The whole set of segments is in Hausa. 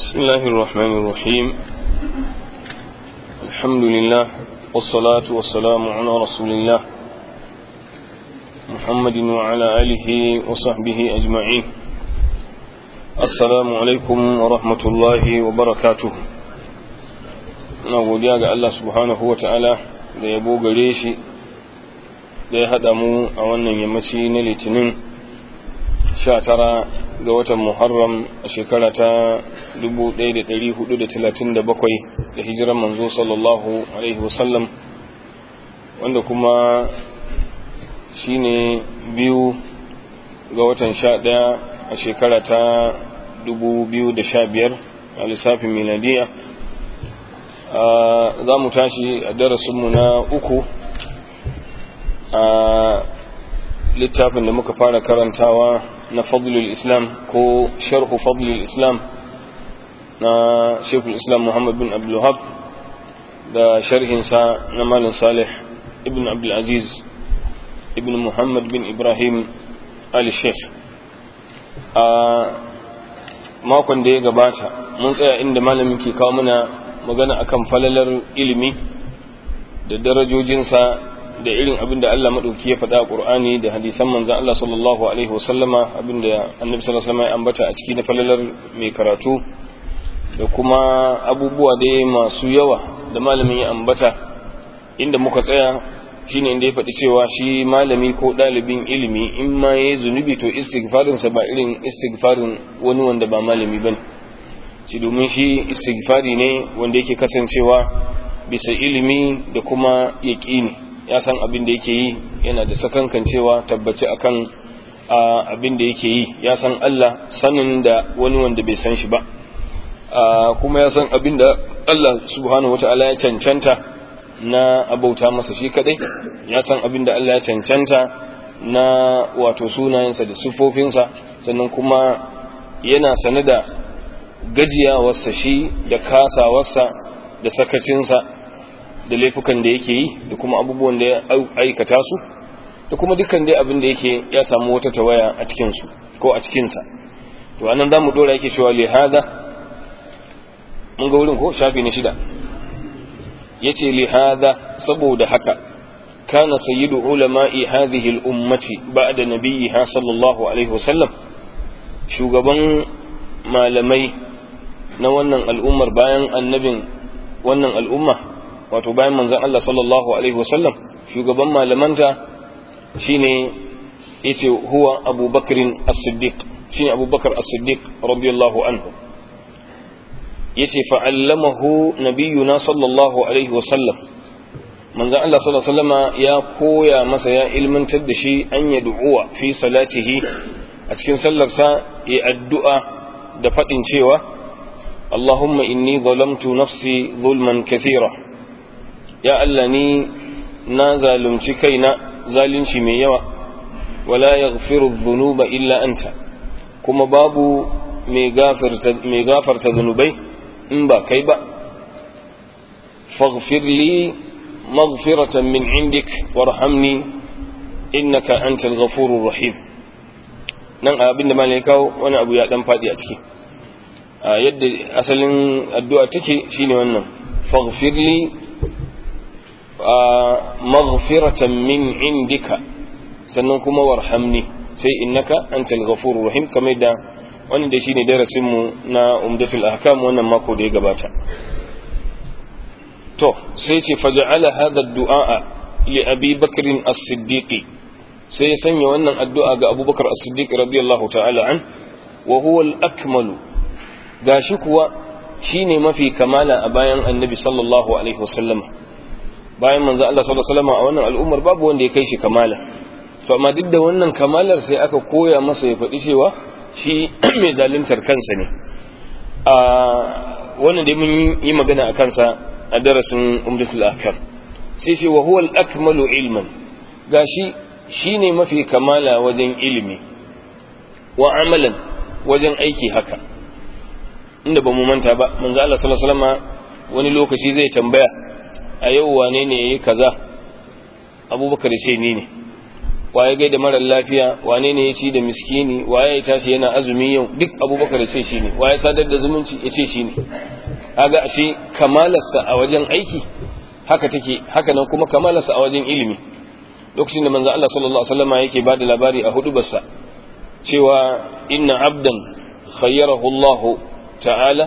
بسم الله الرحمن الرحيم الحمد لله والصلاة والسلام على رسول الله محمد وعلى آله وصحبه أجمعين السلام عليكم ورحمة الله وبركاته na godiya ga Allah subhanahu wa ta'ala da yabo gare shi da ya haɗa mu a wannan yammaci na litinin sha tara ga watan Muharram a shekara ta 1437 da hijiran manzo sallallahu Alaihi wasallam wanda kuma shi ne biyu ga watan sha ɗaya a shekara ta 2015 a lissafin miladiya za mu tashi a darasinmu na uku a littafin da muka fara karantawa na fadlul islam ko sharhu fadlul islam na shekul islam muhammad bin abdullahab da sharhinsa na malin salih ibn abdulaziz ibn muhammad bin ibrahim al-sheikh a makon da ya gabata mun tsaya inda malamin ke kawo mana magana akan falalar ilimi da darajojinsa da irin abin da Allah maɗauki ya faɗa a ƙur'ani da hadisan manzan Allah sallallahu Alaihi wasallama abin da annabi sallallahu Alaihi ya ambata a ciki na falalar mai karatu da kuma abubuwa da masu yawa da malamin ya ambata inda muka tsaya shine inda ya faɗi cewa shi malami ko ɗalibin ilimi in ma ya yi zunubi to istighfarinsa ba irin istighfarin wani wanda ba malami ba ne shi domin shi istighfari ne wanda yake kasancewa bisa ilimi da kuma yaƙini ya san abin da yake yi yana da sakankan cewa tabbaci akan abin da yake yi ya san Allah sanin da wani wanda bai san shi ba kuma ya san abin da Allah subhanahu wata'ala ya cancanta na abauta masa shi kadai ya san abin da Allah ya cancanta na wato sunayensa da siffofinsa sannan kuma yana sane da gajiyawarsa shi da kasawarsa da sakacinsa da laifukan da yake yi da kuma abubuwan da ya aikata su da kuma dukkan dai abin da yake ya samu wata tawaya a cikinsu ko a cikinsa to anan za mu dora yake cewa lihada mun ga wurin ko shafi na shida ya ce lihada saboda haka kana sayyidu ulama'i hadhihi al-ummati ba'da nabiyha sallallahu alaihi wasallam shugaban malamai na wannan al'ummar bayan annabin wannan al'umma wato bayan manzan Allah sallallahu Alaihi wasallam shugaban malamanta shine yace huwa abubakarin as-siddiq shine abubakar as-siddiq radiyallahu anhu yace fa'allamahu nabiyuna sallallahu Alaihi wasallam manzan Allah sallallahu Alaihi wasallama ya koya masa ya ilmantar da shi an ya du'uwa fi salatihi a cikin sallarsa ya addu'a da faɗin cewa اللهم إني ظلمت نفسي ظلما كثيرا يا ألني نا ظالمت كينا ظالمت ميوا ولا يغفر الذنوب إلا أنت كما بابو مي غافر تذنوبي إنبا كيبا فاغفر لي مغفرة من عندك وارحمني إنك أنت الغفور الرحيم nan abin da malai kawo wani abu ya dan faɗi a ciki yadda asalin addu'a take shine wannan faghfirli maghfiratan min indika sannan kuma warhamni sai innaka antal ghafurur rahim kamar da wannan da shine darasin mu na umdatul ahkam wannan mako da ya gabata to sai ce faja'ala hadha ad-du'a li abi bakr as-siddiq sai ya sanya wannan addu'a ga abubakar as-siddiq radiyallahu ta'ala an wa huwa al-akmalu gashi kuwa shine mafi kamala a bayan annabi sallallahu alaihi wasallam bayan manzo Allah sallallahu alaihi wasallam a wannan al'ummar babu wanda ya kai shi kamala to amma duk da wannan kamalar sai aka koya masa ya faɗi cewa shi mai zaluntar kansa ne a wannan dai mun yi magana a kansa a darasin umdatul ahkam sai ce wa huwa al-akmalu ilman gashi shine mafi kamala wajen ilimi wa amalan wajen aiki haka inda ba mu manta ba manzo Allah sallallahu alaihi wasallam wani lokaci zai tambaya a yau wane ne yayi kaza abubakar ce ni ne waye gai da marar lafiya wane ne ya ci da miskini waye ya tashi yana azumi yau duk abubakar ya ce shi ne waye sadar da zumunci ya ce shi ne kaga ashe kamalarsa a wajen aiki haka take haka nan kuma kamalarsa a wajen ilimi lokacin da manzo Allah sallallahu alaihi wasallam yake bada labari a hudubarsa cewa inna abdan khayyarahu Allah ta'ala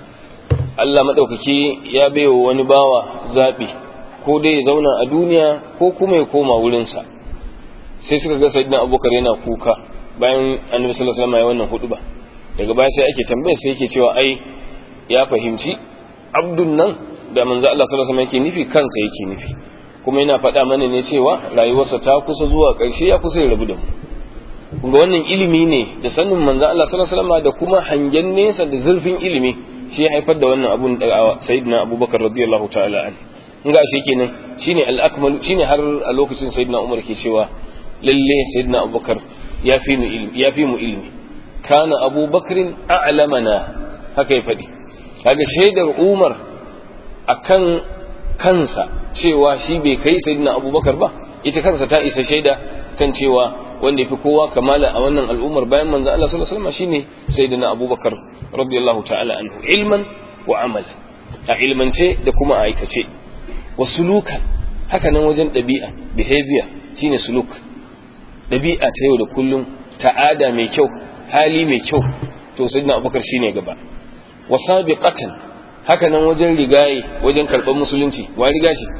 Allah madaukaki ya baiwa wani bawa zabi ko dai ya zauna a duniya ko kuma ya koma wurinsa sai suka ga sayyidina abubakar yana kuka bayan annabi sallallahu alaihi wasallam ya wannan huduba daga baya sai ake tambaya sai yake cewa ai ya fahimci abdun nan da manzo Allah sallallahu alaihi wasallam yake nufi kansa yake nufi kuma yana faɗa mana ne cewa rayuwarsa ta kusa zuwa ƙarshe ya kusa ya rabu da mu kuma wannan ilimi ne da sanin manzo Allah sallallahu alaihi wasallam da kuma hangen nesa da zurfin ilimi shi ya haifar da wannan abun da sayyidina Abubakar radiyallahu ta'ala an in ga shi kenan shine al-akmalu shine har a lokacin sayyidina Umar ke cewa lalle sayyidina Abubakar ya fi mu ilimi ya fi mu ilimi kana Abubakrin a'lamana haka ya faɗi kaga shaidar Umar akan kansa cewa shi bai kai sayyidina Abubakar ba ita kansa ta isa shaida kan cewa wanda yafi kowa kamala a wannan al'ummar bayan manzo Allah sallallahu alaihi wasallam shine sayyidina Abubakar radiyallahu ta'ala anhu ilman wa amalan a ilmance da kuma a aikace wa sulukan haka nan wajen ɗabi'a behavior shine suluk ɗabi'a ta yau da kullum ta'ada mai kyau hali mai kyau to sayyidina Abubakar shine gaba wa sabiqatan haka nan wajen rigaye wajen karɓar musulunci wa riga shi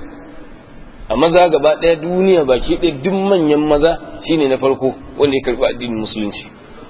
a maza gaba ɗaya duniya baki ɗaya duk manyan maza shine na farko wanda ya karɓi addinin musulunci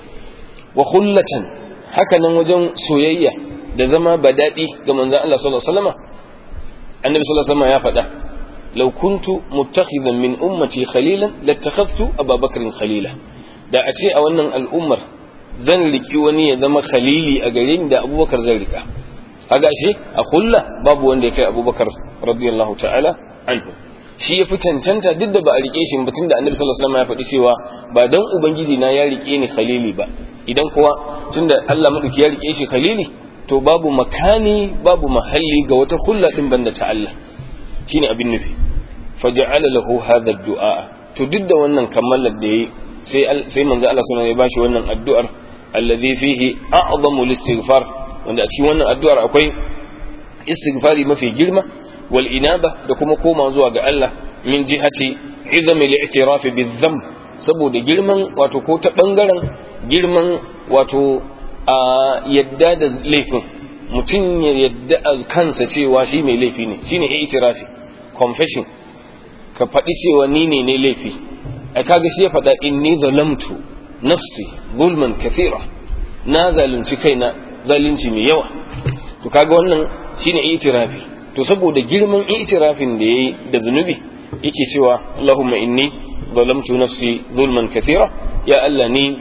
wa khullatan haka nan wajen soyayya da zama daɗi ga manzon Allah sallallahu alaihi wasallam annabi sallallahu alaihi wasallam ya faɗa law kuntu muttakhidan min ummati khalilan lattakhadtu ababakar khalila da a ce a wannan al'ummar zan riki wani ya zama khalili a gare ni da abubakar zan rika kaga shi a kulla babu wanda ya kai abubakar radiyallahu ta'ala anhu shi ya fi cancanta duk da ba a rike shi ba tunda annabi sallallahu alaihi wasallam ya faɗi cewa ba dan ubangiji na ya rike ni khalili ba idan kuwa tunda Allah madauki ya rike shi khalili to babu makani babu mahalli ga wata kulla din banda ta Allah shine abin nufi faja'ala lahu hadha ad-du'a to duk da wannan kammalar da yayi sai sai manzo Allah sallallahu alaihi wasallam ya bashi wannan addu'ar alladhi fihi a'zamu al-istighfar wanda a cikin wannan addu'ar akwai istighfari mafi girma wal inaba da kuma koma zuwa ga Allah min jihati izami al-i'tiraf bi-dhanb saboda girman wato ko ta bangaren girman wato a yadda da laifin mutum ya yadda a kansa cewa shi mai laifi ne shine i'tirafi confession ka faɗi cewa ni ne ne laifi ai kaga shi ya faɗa inni zalamtu nafsi zulman kathira na zalunci kaina zalunci mai yawa to kaga wannan shine itirafi to saboda girman itirafin da yayi da zunubi yake cewa Allahumma inni zalamtu nafsi zulman kathira ya Allah ni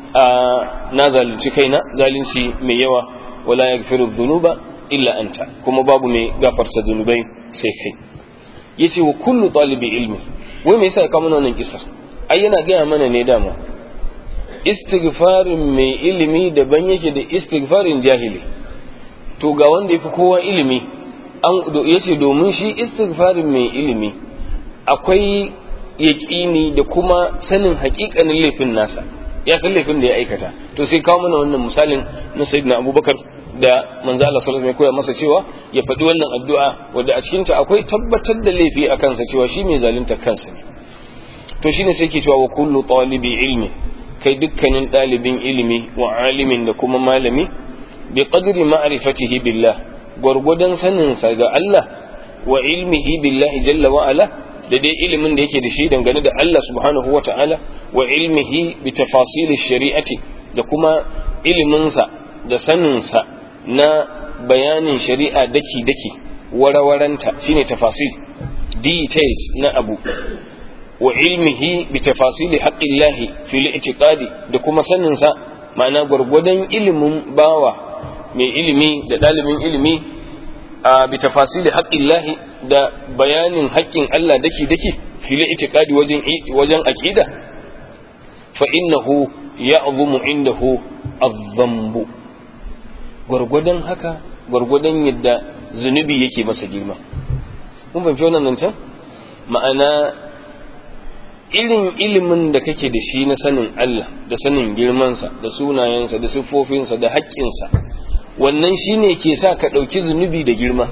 na zalunci kaina zalunci mai yawa wala yaghfiru dhunuba illa anta kuma babu mai gafarta zunubai sai kai yace wa kullu talibi ilmi wai me yasa ya kawo mana wannan kisar ai yana gaya mana ne dama istighfarin mai ilimi daban yake da istighfarin jahili to ga wanda yafi kowa ilimi an yace domin shi istighfarin mai ilimi akwai yaƙini da kuma sanin haƙiƙanin laifin nasa ya san laifin da ya aikata to sai kawo mana wannan misalin na sayyidina abubakar da manzo Allah sallallahu alaihi koya masa cewa ya faɗi wannan addu'a wanda a cikin ta akwai tabbatar da laifi a kansa cewa shi mai zalunta kansa ne to shine sai ke cewa wa kullu talibi ilmi kai dukkanin ɗalibin ilimi wa alimin da kuma malami bi qadri ma'rifatihi billah gwargwadon saninsa ga Allah wa ilmihi billahi jalla wa ala da dai ilimin da yake da shi dangane da Allah subhanahu wa ta'ala wa ilmihi bi tafasili shari'ati da kuma iliminsa da saninsa na bayanin shari'a daki daki warawaranta shine tafasil details na abu wa ilmihi bi tafasili haqqillahi fil i'tiqadi da kuma sanin sa ma'ana gurgudan ilimin bawa mai ilimi da dalibin ilimi a bi tafasili haqqillahi da bayanin haƙƙin Allah dake dake fil i'tiqadi wajen wajen aqida fa innahu ya'zumu indahu adh-dhanbu gurgudan haka gurgudan yadda zunubi yake masa girma mun fahimci wannan nan can ma'ana irin ilimin da kake da shi na sanin Allah da sanin girmansa da sunayensa da siffofinsa da haƙƙinsa wannan shine ke sa ka ɗauki zunubi da girma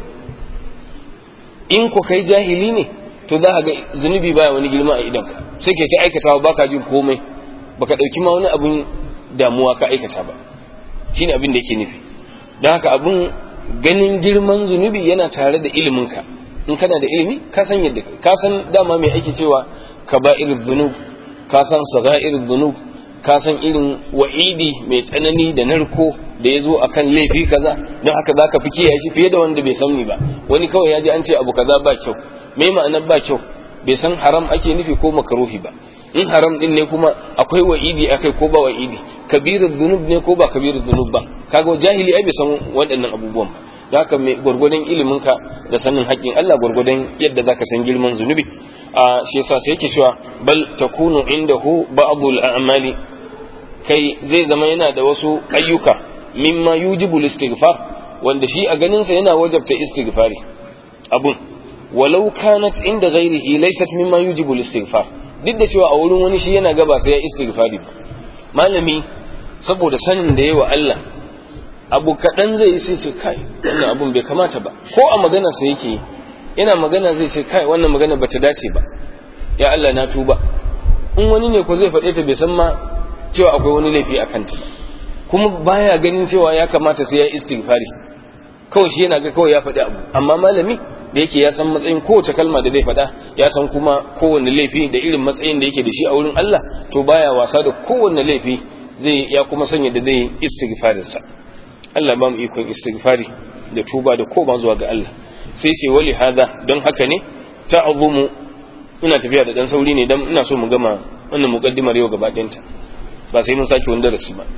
in ku kai jahili ne to za ka ga zunubi baya wani girma a idanka sai ke ta aikatawa baka jin komai baka ɗauki ma wani abin damuwa ka aikata ba shine abin da yake nufi don haka abin ganin girman zunubi yana tare da iliminka in kana da ilimi ka san yadda ka san dama mai ake cewa kaba'ir dhunub ka san saga'ir dhunub ka san irin wa'idi mai tsanani da narko da ya zo akan laifi kaza don haka za ka fi kiyaye shi fiye da wanda bai sani ba wani kawai ya ji an ce abu kaza ba kyau me ma'anar ba kyau bai san haram ake nufi ko makaruhi ba in haram din ne kuma akwai wa'idi akai ko ba wa'idi kabirul dhunub ne ko ba kabirul dhunub ba kaga jahili ai bai san waɗannan abubuwan ba da haka mai gwargwadon iliminka da sanin haƙƙin Allah gwargwadon yadda zaka san girman zunubi a shi yasa sai yake cewa bal takunu indahu ba'dul a'mali kai zai zama yana da wasu ayyuka mimma yujibu istighfar wanda shi a ganin sa yana wajabta istighfari abun walau kanat inda ghairihi laysat mimma yujibu istighfar duk da cewa a wurin wani shi yana gaba sai ya istighfari malami saboda sanin da yawa Allah abu kaɗan zai yi sai ce kai wannan abun bai kamata ba ko a magana sa yake yana magana zai ce kai wannan magana bata dace ba ya Allah na tuba in wani ne ko zai faɗe ta bai san ma cewa akwai wani laifi a kanta ba kuma baya ganin cewa ya kamata sai ya istighfari kawai shi yana ga kawai ya faɗi abu amma malami da yake ya san matsayin kowace kalma da zai faɗa ya san kuma kowanne laifi da irin matsayin da yake da shi a wurin Allah to baya wasa da kowanne laifi zai ya kuma sanya da zai istighfarinsa Allah ba mu ikon istighfari da tuba da koma zuwa ga Allah sai ce wali hada don haka ne ta'azumu ina tafiya da dan sauri ne dan ina so mu gama wannan muqaddimar yau gaba ɗayanta ba sai mun sake wani darasi ba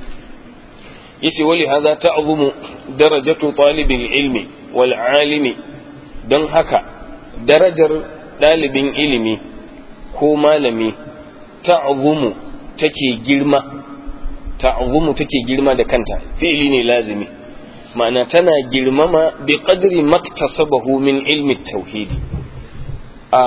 yace wali hada ta'azumu darajatu talibil ilmi wal alimi don haka darajar ɗalibin ilimi ko malami ta'azumu take girma ta'azumu take girma da kanta fi'ili ne lazimi ma'ana tana girmama bi qadri maktasabahu min ilmi tauhidi a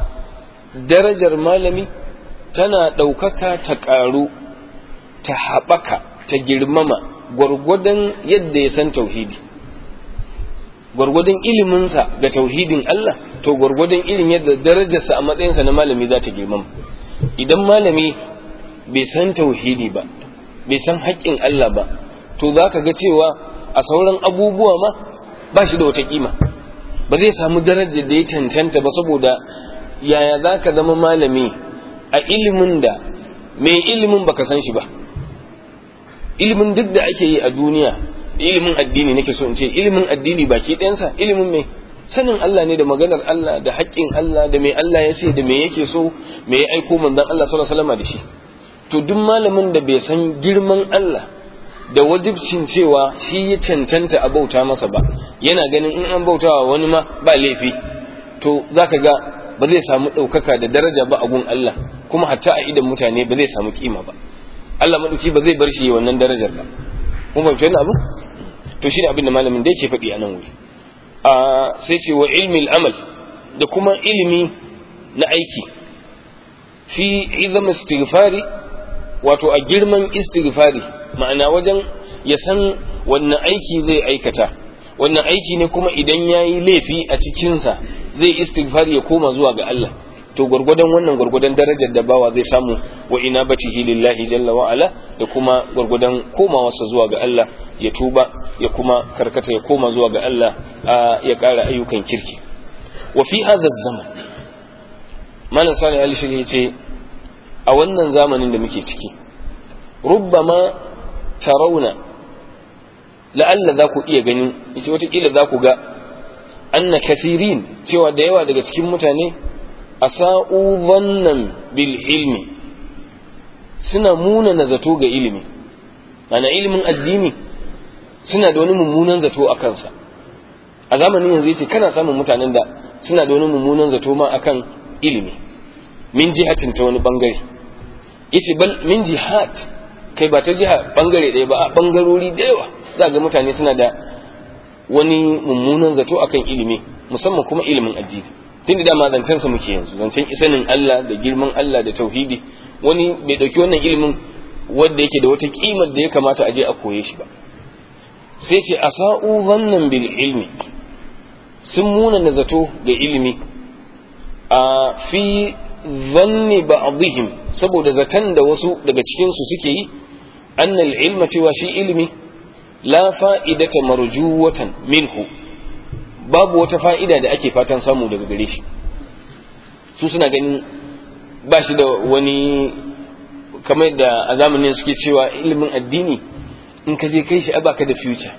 darajar malami tana ɗaukaka ta ƙaru ta haɓaka ta girmama gwargwadon yadda ya san tauhidi gwargwadon iliminsa ga tauhidin Allah to gwargwadon irin yadda darajarsa a matsayinsa na malami za ta girmama idan malami bai san tauhidi ba bai san haƙƙin Allah ba to za ka ga cewa a sauran abubuwa ma ba shi da wata kima ba zai samu darajar da ya cancanta ba saboda yaya za ka zama malami a ilimin da mai ilimin baka san shi ba ilimin duk da ake yi a duniya ilimin addini nake so in ce ilimin addini baki ɗayansa ilimin mai sanin Allah ne da maganar Allah da haƙƙin Allah da mai Allah ya ce da me yake so me ya aiko manzon Allah sallallahu alaihi wasallam da shi to duk malamin da bai san girman Allah da wajibcin cewa shi ya cancanta a bauta masa ba yana ganin in an bautawa wani ma ba laifi to zaka ga ba zai samu ɗaukaka da daraja ba a gun Allah kuma hatta a idan mutane ba zai samu kima ba Allah maɗauki ba zai bar shi wannan darajar ba kun fahimci wannan abu to shine abin da malamin da yake faɗi a nan wuri a sai ce wa ilmi amal da kuma ilimi na aiki fi izam istighfari wato a girman istighfari ma'ana wajen ya san wannan aiki zai aikata wannan aiki ne kuma idan ya yi laifi a cikinsa zai istighfari ya koma zuwa ga Allah to gwargwadon wannan gwargwadon darajar da bawa zai samu wa ina bacihi lillahi jalla wa ala da kuma gwargwadon komawarsa zuwa ga Allah ya tuba ya kuma karkata ya koma zuwa ga Allah ya ƙara ayyukan kirki wa fi hadha zaman malam salih ali shi ce a wannan zamanin da muke ciki rubbama tarawna la'alla za ku iya ganin yace watakila za ku ga anna kathirin cewa da yawa daga cikin mutane asa'u dhannan bil ilmi suna munana zato ga ilimi ana ilimin addini suna da wani mummunan zato a kansa a zamanin yanzu yace kana samun mutanen da suna da wani mummunan zato ma akan ilimi min jihatin ta wani bangare yace bal min jihat kai ba ta jiha bangare ɗaya ba a bangarori da yawa za ga mutane suna da wani mummunan zato akan ilimi musamman kuma ilimin addini tun da ma zancen sa muke yanzu zancen isanin Allah da girman Allah da tauhidi wani bai dauki wannan ilimin wanda yake da wata kimar da ya kamata a je a koye shi ba sai ce asa'u zannan bil ilmi sun muna na zato ga ilimi a fi zanni ba'dihim saboda zaton da wasu daga cikin su suke yi annal ilma cewa shi ilimi la fa'idata marjuwatan minhu babu wata fa'ida da ake fatan samu daga gare shi su suna ganin ba shi da wani kamar da a zamanin suke cewa ilimin addini in ka je kai shi a baka da future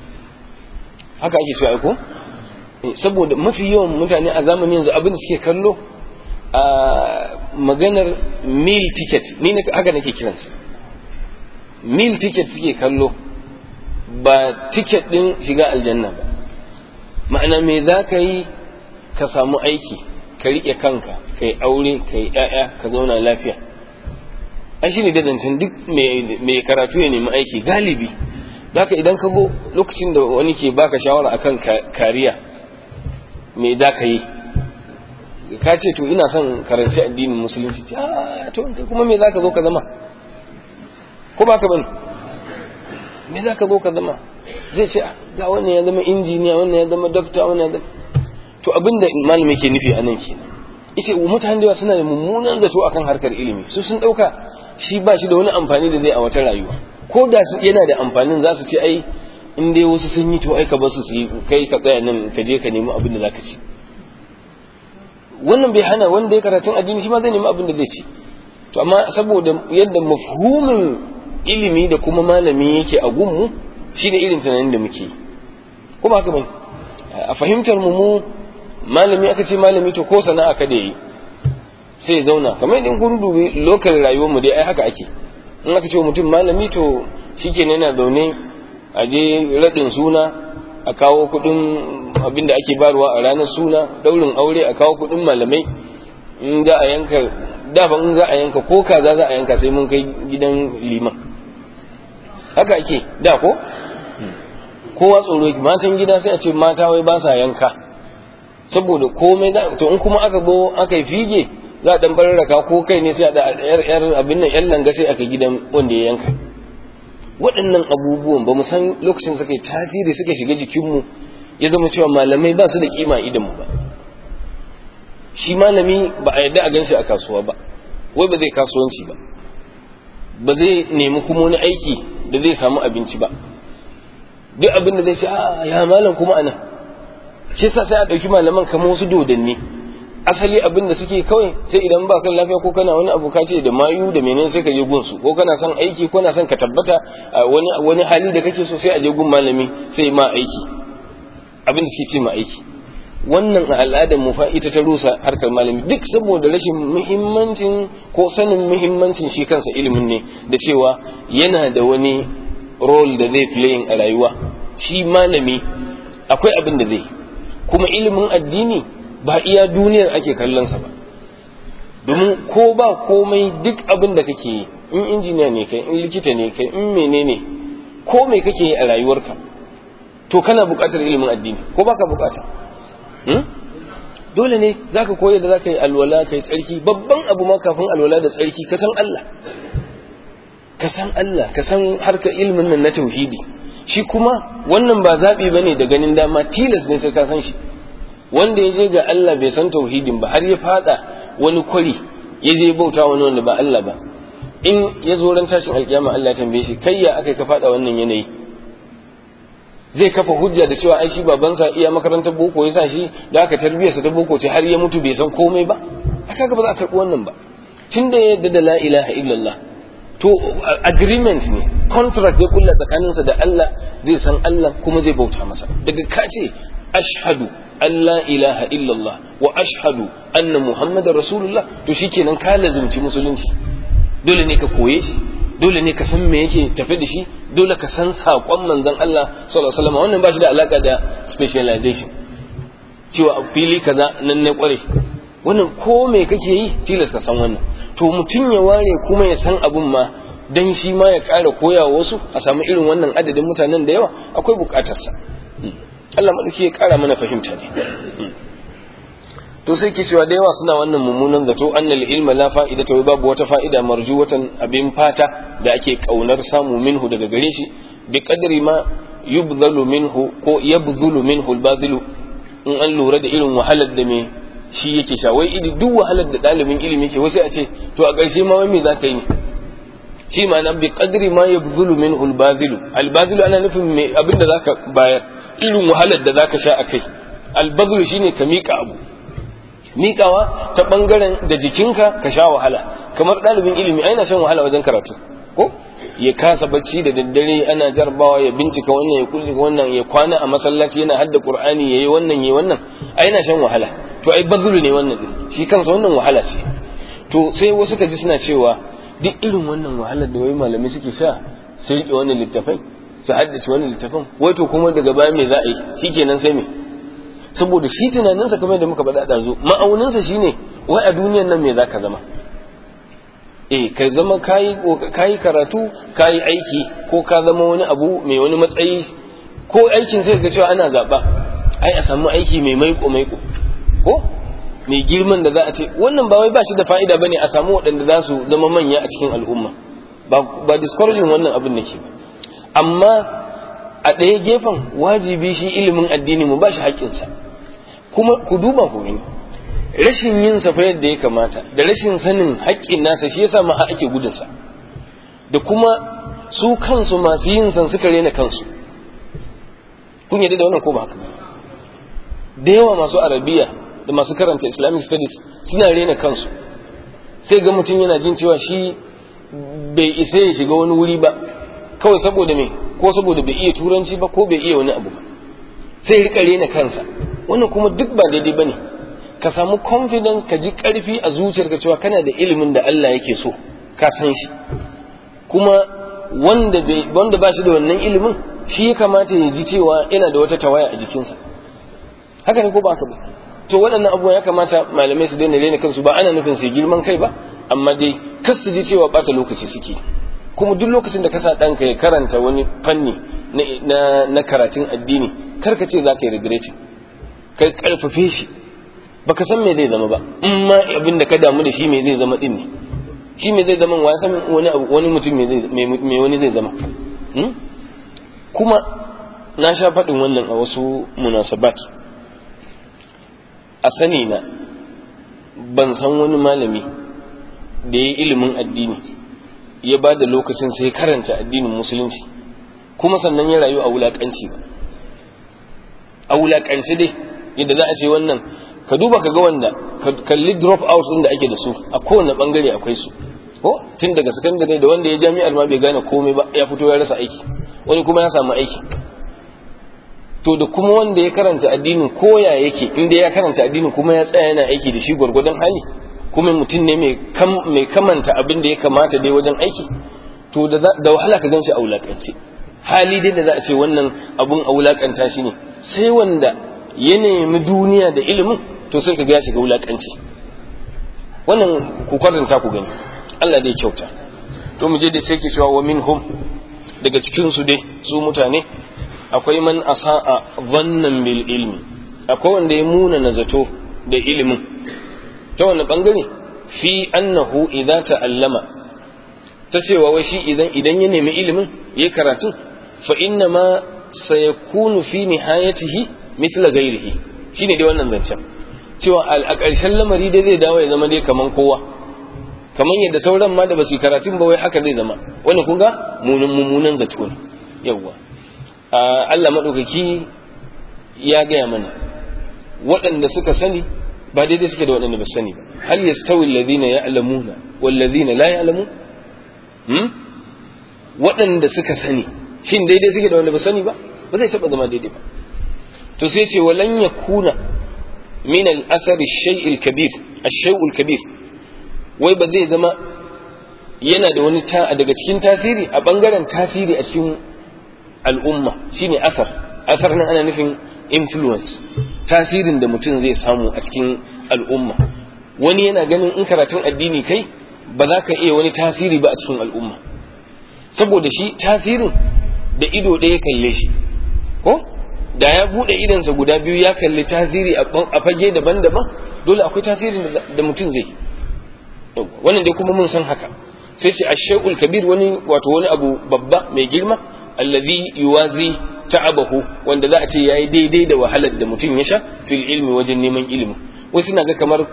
haka ake so aiko saboda mafi yawan mutane a zamanin yanzu abin da suke kallo a maganar meal ticket ni haka nake kiransa meal ticket suke kallo ba ticket din shiga aljanna ba ma'ana me za ka yi ka samu aiki ka riƙe kanka ka yi aure ka yi ‘ya'ya ka zauna lafiya an shi ne da zancen duk mai karatu ya nemi aiki galibi haka idan ka go lokacin da wani ke baka shawara akan kariya me za ka yi ka ce to ina son karanci addinin musulunci to kuma me za ka zo ka zama ko ba ka bane me za ka zo ka zama zai ce ga wannan ya zama injiniya wannan ya zama dokta wannan ya zama to abinda malami ke nufi a nan kenan yace mutane da suna da mummunan zato akan harkar ilimi su sun dauka shi ba shi da wani amfani da zai a wata rayuwa ko da yana da amfanin za su ce ai in dai wasu sun yi to ai ka basu su yi kai ka tsaya nan ka je ka nemi abin da zaka ci wannan bai hana wanda ya karatun addini shi ma zai nemi abin da zai ci to amma saboda yadda mafhumin ilimi da kuma malami yake a gunmu shi da irin tunanin da muke ko ba haka bane a fahimtar mu mu malami aka ce malami to ko sana'a ka da yi sai zauna kamar idan kun dubi lokal rayuwar mu dai ai haka ake in aka ce mutum malami to shikenan yana zaune a je radin suna a kawo kudin abin da ake barwa a ranar suna daurin aure a kawo kudin malamai in za a yanka dafa in za a yanka ko kaza za a yanka sai mun kai gidan liman haka ake da ko kowa tsoro yake matan gida sai a ce mata wai ba sa yanka saboda komai da to in kuma aka go aka yi fige za a dan barraka ko kai ne sai a da yar yar abin nan yan langa sai aka gidan wanda ya yanka waɗannan abubuwan ba mu san lokacin suka yi tasiri suka shiga jikinmu ya zama cewa malamai ba su da kima idan mu ba shi malami ba a yarda a ganshi a kasuwa ba wai ba zai kasuwanci ba ba zai nemi kuma wani aiki da zai samu abinci ba duk abin da zai ce a ya malam kuma anan shi sa sai a ɗauki malaman kamar wasu dodanni asali abin da suke kawai sai idan ba kan lafiya ko kana wani abu ce da mayu da menene sai ka je gunsu ko kana son aiki ko kana son ka tabbata wani wani hali da kake so sai a je gun malami sai ma aiki abin da suke ce ma aiki wannan a al'adar mu fa ita ta rusa harkar malami duk saboda rashin muhimmancin ko sanin muhimmancin shi kansa ilimin ne da cewa yana da wani role da zai playing a rayuwa shi malami akwai abin da zai kuma ilimin addini ba iya duniyar ake kallonsa ba domin ko ba komai duk abin da kake yi in injiniya ne kai in likita ne kai in menene ko mai kake yi a rayuwarka to kana buƙatar ilimin addini ko baka buƙata dole ne zaka koyar da zaka yi alwala kai tsarki babban abu ma kafin alwala da tsarki ka san Allah ka san Allah ka san harkar ilimin nan na tauhidi shi kuma wannan ba zaɓi bane da ganin dama tilas ne sai ka san shi wanda ya je ga Allah bai san tauhidin ba har ya fada wani kwari ya je bauta wani wanda ba Allah ba in ya zo ran tashin alkiyama Allah ya tambaye shi kai ya aka ka fada wannan yanayi zai kafa hujja da cewa ai shi babansa iya makarantar boko ya sa shi da aka tarbiyarsa ta boko ce har ya mutu bai san komai ba aka ga ba za a karɓi wannan ba tunda ya yarda da la ilaha illallah to agreement ne contract ya kulla tsakaninsa da Allah zai san Allah kuma zai bauta masa daga ka ce ashhadu an la ilaha illallah wa ashhadu anna muhammadar rasulullah to shikenan ka lazimci musulunci dole ne ka koye shi dole ne ka san me yake tafe da shi dole ka san saƙon manzon Allah sallallahu alaihi wasallam wannan ba shi da alaka da specialization cewa a fili kaza nan ne kware wannan ko me kake yi tilas ka san wannan to mutum ya ware kuma ya san abun ma dan shi ma ya ƙara koya wasu a samu irin wannan adadin mutanen da yawa akwai buƙatarsa Allah maɗauki ya ƙara mana fahimta ne to sai ke cewa da yawa suna wannan mummunan zato annal ilma la fa'ida ta babu wata fa'ida marjuwatan abin fata da ake kaunar samu minhu daga gare shi bi qadri ma yubdhalu minhu ko yabdhulu minhu al in an lura da irin wahalar da me shi yake sha wai idi duk wahalar da ɗalibin ilimi ke wasu a ce to a ƙarshe ma wai me za ka yi shi ma nan bi qadri ma yabdhulu minhu al-badhilu al-badhilu ana nufin me abin da zaka bayar irin wahalar da zaka sha akai al-badhilu shine ka mika abu mikawa ta bangaren da jikinka ka sha wahala kamar ɗalibin ilimi ai na shan wahala wajen karatu ko ya kasa bacci da daddare ana jarbawa ya bincika wannan ya kulle wannan ya kwana a masallaci yana hadda qur'ani yayi wannan yayi wannan ai na shan wahala to ai bazulu ne wannan din shi kansa wannan wahala ce to sai wasu ka ji suna cewa duk irin wannan wahalar da wai malamai suke sha sai rike wannan littafai su haddace wannan littafin wai to kuma daga baya me za a yi shikenan sai me saboda shi tunaninsa kamar da muka faɗa da zo ma'auninsa shine wai a duniyan nan me za ka zama eh ka zama kayi kayi karatu kayi aiki ko ka zama wani abu mai wani matsayi ko aikin sai ga cewa ana zaba ai a samu aiki mai maiko maiko ko mai girman da za a ce wannan ba wai ba shi da fa'ida bane a samu waɗanda za su zama manya a cikin al'umma ba ba discouraging wannan abin nake ba amma a ɗaya gefen wajibi shi ilimin addini mu ba shi haƙƙinsa kuma ku duba ku gani rashin yin sa fa yadda ya kamata da rashin sanin haƙƙin nasa shi yasa ma ake gudun sa da kuma su kansu masu yin san suka rena kansu kun yadda da wannan ko ba haka da yawa masu arabiya da masu karanta islamic studies suna rena kansu sai ga mutum yana jin cewa shi bai isa ya shiga wani wuri ba kawai saboda me ko saboda bai iya turanci ba ko bai iya wani abu ba sai rika rena kansa wannan kuma duk ba daidai bane ka samu confidence ka ji karfi a zuciyarka cewa kana da ilimin da Allah yake so ka san shi kuma wanda bai wanda ba shi da wannan ilimin shi ya kamata ya ji cewa yana da wata tawaya a jikinsa haka ne ko ba haka ba to waɗannan abubuwa ya kamata malamai su daina rena kansu ba ana nufin su girman kai ba amma dai kas su ji cewa bata lokaci suke kuma duk lokacin da ka sa ɗanka ya karanta wani fanni na, na, karatun addini kar ka ce za ka yi regretin ka karfafe shi baka san me zai zama ba in ma abin da ka damu da shi me zai zama din ne shi me zai zama wani san wani abu wani mutum me wani zai zama kuma na sha faɗin wannan a wasu munasabat a sani na ban san wani malami da ya yi ilimin addini ya ba da lokacin sai karanta addinin musulunci kuma sannan ya rayu a wulaƙanci ba a wulaƙanci dai yadda za a ce wannan ka duba ka ga wanda ka kalli drop out din da ake da su a kowane bangare akwai su ko tun daga sakandare da wanda ya jami'ar ma bai gane komai ba ya fito ya rasa aiki wani kuma ya samu aiki to da kuma wanda ya karanta addinin koya yake inda ya karanta addinin kuma ya tsaya yana aiki da shi gwargwadon hali kuma mutum ne mai kamanta abin da ya kamata dai wajen aiki to da wahala ka ganshi a wulakance hali dai da za a ce wannan abun a wulakanta shi ne sai wanda ya nemi duniya da ilimin to sai ka ga shiga wulakanci wannan ku kwaranta ku gani Allah dai kyauta to mu je da sai ke cewa wa minhum daga cikin su dai su mutane akwai man asa'a dhannan bil ilmi akwai wanda ya muna na zato da ilimin ta wani bangare fi annahu idza ta'allama ta cewa wai shi idan idan ya nemi ilimin ya karatu fa inna ma sayakunu fi nihayatihi mithla ghairihi shine dai wannan zancen cewa a ƙarshen lamari dai zai dawo ya zama dai kaman kowa kaman yadda sauran ma da basu karatun ba wai haka zai zama wannan kun ga mummunan zato ne yawwa Allah madaukaki ya gaya mana waɗanda suka sani ba daidai suke da waɗanda ba sani ba hal yastawi alladhina ya'lamuna wal ladhina la ya'lamun hmm waɗanda suka sani shin daidai suke da wanda ba sani ba ba zai taɓa zama daidai ba to sai ce walan yakuna min al-athar ash-shay' al-kabir ash-shay' al-kabir wai ba zai zama yana da wani ta daga cikin tasiri a bangaren tasiri a cikin al'umma shine asar asar nan ana nufin influence tasirin da mutum zai samu a cikin al'umma wani yana ganin in karatun addini kai ba za ka iya wani tasiri ba a cikin al'umma saboda shi tasirin da ido ɗaya kalle shi ko da ya buɗe idonsa guda biyu ya kalli tasiri a fage daban-daban dole akwai tasirin da mutum zai wannan dai kuma mun san haka sai ce ashay'ul kabir wani wato wani abu babba mai girma allazi yuwazi ta'abahu wanda za a ce yayi daidai da wahalar da mutum ya sha fil ilmi wajen neman ilimi wasu na ga kamar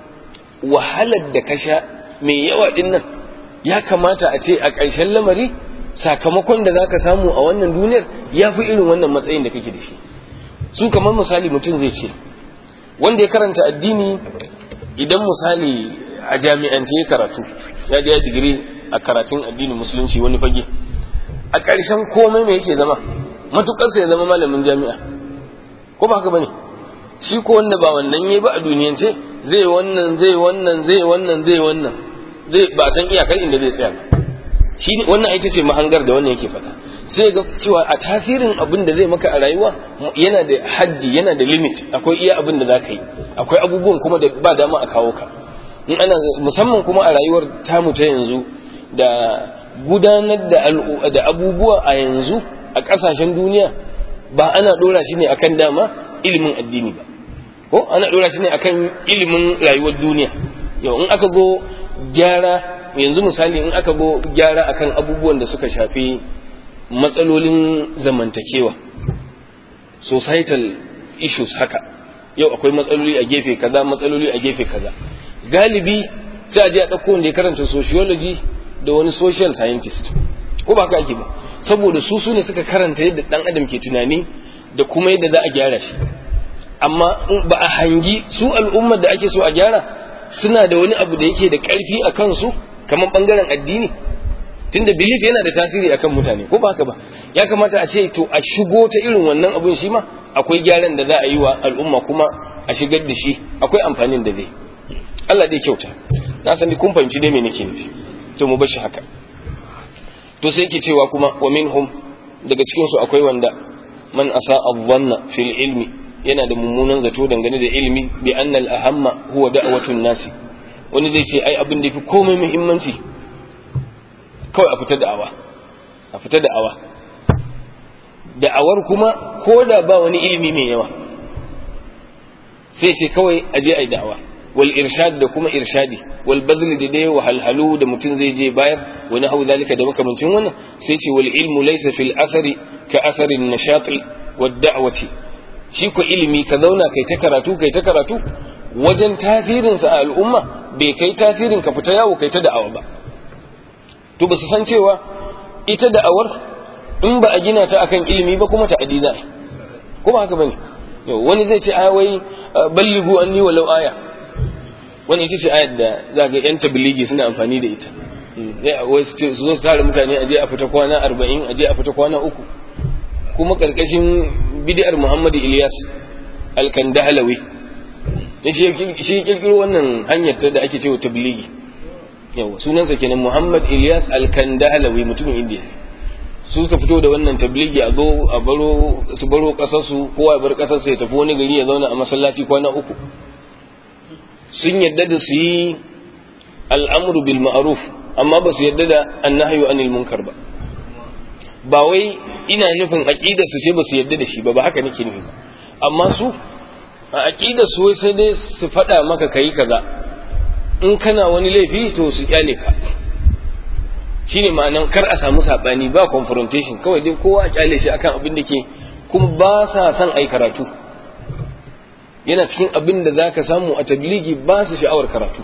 wahalar da ka sha mai yawa din nan ya kamata a ce a ƙarshen lamari sakamakon da zaka samu a wannan duniyar ya fi irin wannan matsayin da kake da shi su kamar misali mutum zai ce wanda ya karanta addini idan misali a jami'ance ya karatu ya je digiri a karatun addinin musulunci wani fage a ƙarshen komai mai yake zama matuƙarsa ya zama malamin jami'a ko ba haka bane shi ko wanda ba wannan yayi ba a duniyance zai wannan zai wannan zai wannan zai wannan zai ba san iyakar inda zai tsaya shi wannan ita ce mahangar da wannan yake faɗa sai ga cewa a tasirin abin da zai maka a rayuwa yana da hajji yana da limit akwai iya abin da za ka yi akwai abubuwan kuma da ba dama a kawo ka in ana musamman kuma a rayuwar tamu ta yanzu da gudanar da da abubuwa a yanzu a ƙasashen duniya ba ana ɗora shi ne akan dama ilimin addini ba ko ana ɗora shi ne akan ilimin rayuwar duniya yau in aka go gyara yanzu misali in aka go gyara akan abubuwan da suka shafi matsalolin zamantakewa societal issues haka yau akwai matsaloli a gefe kaza matsaloli a gefe kaza galibi sai a je a ɗauko wanda ya karanta sociology da wani social scientist ko ba haka ake ba saboda su su ne suka karanta yadda ɗan adam ke tunani da kuma yadda za a gyara shi amma ba a hangi su al'ummar da ake so a gyara suna da wani abu da yake da ƙarfi a kansu kamar ɓangaren addini tunda belief yana da tasiri akan mutane ko ba haka ba ya kamata a ce to a shigo ta irin wannan abun shi ma akwai gyaran da za a yi wa al'umma kuma a shigar da shi akwai amfanin da zai Allah dai kyauta na san kun fahimci dai me nake nufi to mu bashi haka to sai yake cewa kuma wa minhum daga cikin su akwai wanda man asa adhanna fil ilmi yana da mummunan zato dangane da ilimi bi anna al ahamma huwa da'watun nasi wani zai ce ai abin da yafi komai muhimmanci kawai a fita da'awa a fita da'awa da'awar kuma ko da ba wani ilimi mai yawa sai ce kawai a je a yi da'awa wal irshad da kuma irshadi wal bazl da dai wahalhalu da mutum zai je bayar wani hau zalika da makamancin wannan sai ce wal ilmu laysa fil athari ka athari nashati wad da'wati shi ko ilimi ka zauna kai ta karatu kai ta karatu wajen tasirin sa a al'umma bai kai tasirin ka fita yawo kai ta da'awa ba to ba su san cewa ita da'awar in ba a gina ta akan ilimi ba kuma ta adiza ko ba haka bane wani zai ce ai wai ballighu anni walau aya wani ita ce ayar da za ga yan tabligi suna amfani da ita wai su zo su tare mutane aje a fita kwana arba'in aje a fita kwana uku kuma karkashin bid'ar muhammadu ilyas alkandahalawi shi kirkiro wannan hanyar ta da ake cewa tabligi yawa sunansa kenan muhammad ilyas alkandahalawi mutumin indiya su suka fito da wannan tabligi a zo a baro su baro kasarsu kowa ya bar kasarsa ya tafi wani gari ya zauna a masallaci kwana uku sun yadda da su yi al'amuru bil ma'ruf amma ba su yadda da annahyu anil munkar ba ba wai ina nufin aqidar su ce ba su yadda da shi ba ba haka nake nufi amma su a aqidar su wai sai dai su faɗa maka kai kaza in kana wani laifi to su kyale ka shine ma'anan kar a samu sabani ba confrontation kawai dai kowa a kyale shi akan abin da ke kuma ba sa son ai karatu yana cikin abin da za ka samu a tabligi ba su sha'awar karatu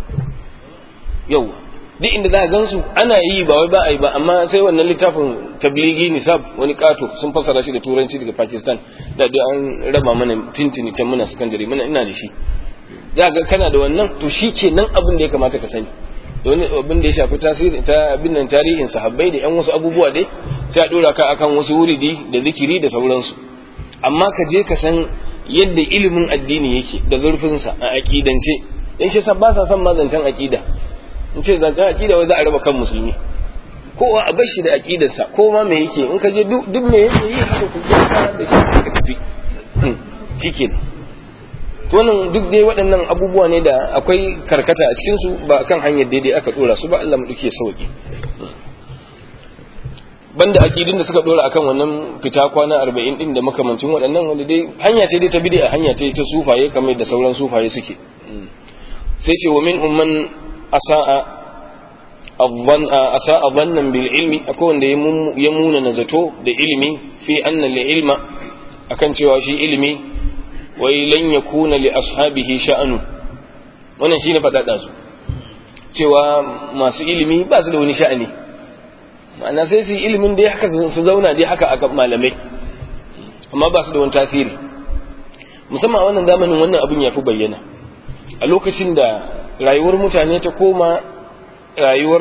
yau duk inda za ka gansu ana yi ba wai ba a yi ba amma sai wannan littafin tabligi nisab wani kato sun fassara shi da turanci daga pakistan da duk an raba mana tintini can muna sakandare muna ina da shi za ga kana da wannan to shi ke nan abin da ya kamata ka sani da wani abin da ya shafi tasiri ta abin nan tarihin sahabbai da yan wasu abubuwa dai sai a dora ka akan wasu wuridi da zikiri da sauransu amma ka je ka san yadda ilimin addini yake da zurfinsa a aƙidance in shi ba sa son mazancen aƙida in ce zancen aƙida wai za a raba kan musulmi kowa a bar shi da aƙidarsa ko ma me yake in ka je duk me yake yi haka ku gyara da shi ka tafi shike to nan duk dai waɗannan abubuwa ne da akwai karkata a cikin su ba kan hanyar daidai aka dora su ba Allah mu duke sauki banda akidin da suka dora akan wannan fita kwana arba'in din da makamancin waɗannan wanda dai hanya ce dai ta bid'a hanya ce ta sufaye kamar da sauran sufaye suke sai ce wa min umman asa'a asa'a dhannan bil ilmi akwai wanda ya muna na zato da ilimi fi anna li ilma akan cewa shi ilimi wai lan yakuna li ashabihi sha'anu wannan shine fadada su cewa masu ilimi ba su da wani sha'ani ma'ana sai su yi ilimin dai haka su zauna dai haka a malamai amma ba su da wani tasiri musamman a wannan zamanin wannan abin ya fi bayyana a lokacin da rayuwar mutane ta koma rayuwar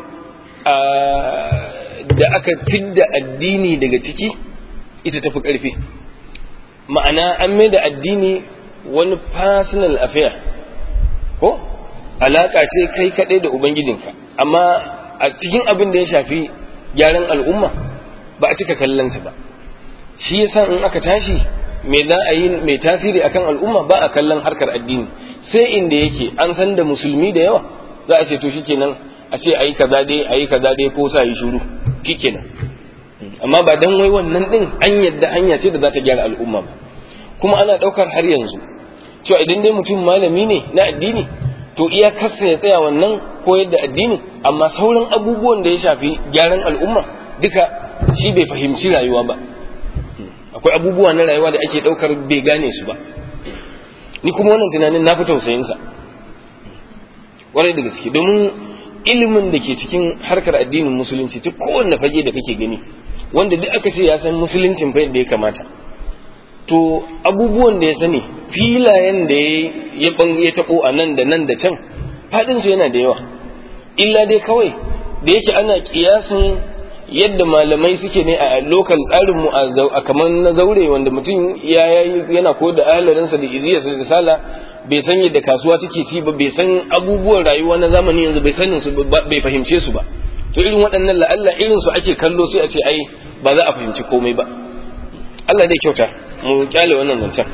da aka fidda addini daga ciki ita tafi ƙarfi ma'ana an mai da addini wani personal affair ko alaƙa ce kai kaɗai da ubangijinka amma a cikin abin da ya shafi gyaran al'umma ba a cika kallonsa ba shi yasa in aka tashi me za a yi mai tasiri akan al'umma ba a kallon harkar addini sai inda yake an san da musulmi da yawa za a ce to shikenan a ce ayi kaza dai ayi kaza dai ko sa yi shuru shikenan amma ba dan wai wannan din an yadda hanya ce da za ta gyara al'umma ba kuma ana daukar har yanzu cewa idan dai mutum malami ne na addini to iya kasa ya tsaya wannan koyar da addini amma sauran abubuwan da ya shafi gyaran al'umma duka shi bai fahimci rayuwa ba akwai abubuwa na rayuwa da ake daukar bai gane su ba ni kuma wannan tunanin na fi tausayinsa kwarai da gaske domin ilimin da ke cikin harkar addinin musulunci ta kowanne fage da kake gani wanda duk aka ce ya san musuluncin fa yadda ya kamata to abubuwan da ya sani filayen da ya ya tabo a nan da nan da can fadin su yana da yawa illa dai kawai da yake ana kiyasin yadda malamai suke ne a lokal tsarin mu a kamar na zaure wanda mutum ya yana ko da ahlarinsa da iziyarsa da sala bai san yadda kasuwa take ci ba bai san abubuwan rayuwa na zamani yanzu bai sanin su bai fahimce su ba to irin waɗannan la'alla irin su ake kallo sai a ce ai ba za a fahimci komai ba Allah dai kyauta mu kyale wannan zancen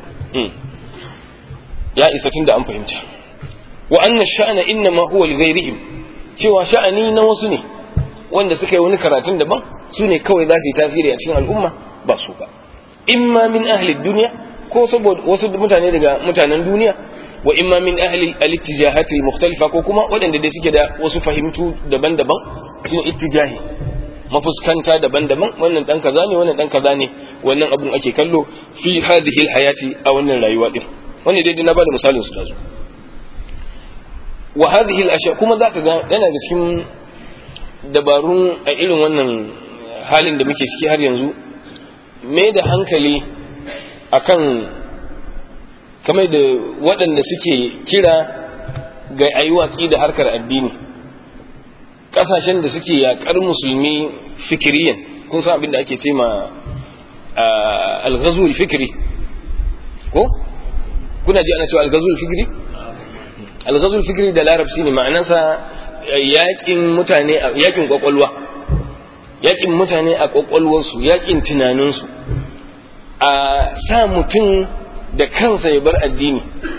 ya isa tunda an fahimta wa anna sha'ana inna ma huwa li ghairihim cewa sha'ani na wasu ne wanda suka yi wani karatun daban su ne kawai za su yi tasiri a cikin al'umma ba su ba imma min ahli duniya ko saboda wasu mutane daga mutanen duniya wa imma min ahli al-ittijahati mukhtalifa ko kuma waɗanda dai suke da wasu fahimtu daban-daban cikin ittijahi mafuskanta daban-daban wannan dan kaza ne wannan dan kaza ne wannan abun ake kallo fi hadhihi al-hayati a wannan rayuwa din wannan dai na bada misalin su dazu wa hadhihi al-ashya kuma zaka ga yana da cikin dabarun a irin wannan halin da muke ciki har yanzu mai da hankali akan kamar da waɗanda suke kira ga ayi watsi da harkar addini ƙasashen da suke yaƙar musulmi fikiriyan kun san abin da ake ce ma alghazul fikiri ko kuna ji ana cewa alghazul fikiri alghazul fikiri da larabci ne ma'anarsa yaƙin mutane yaƙin kwakwalwa yaƙin mutane a kwakwalwarsu yaƙin tunaninsu a sa mutum da kansa ya bar addini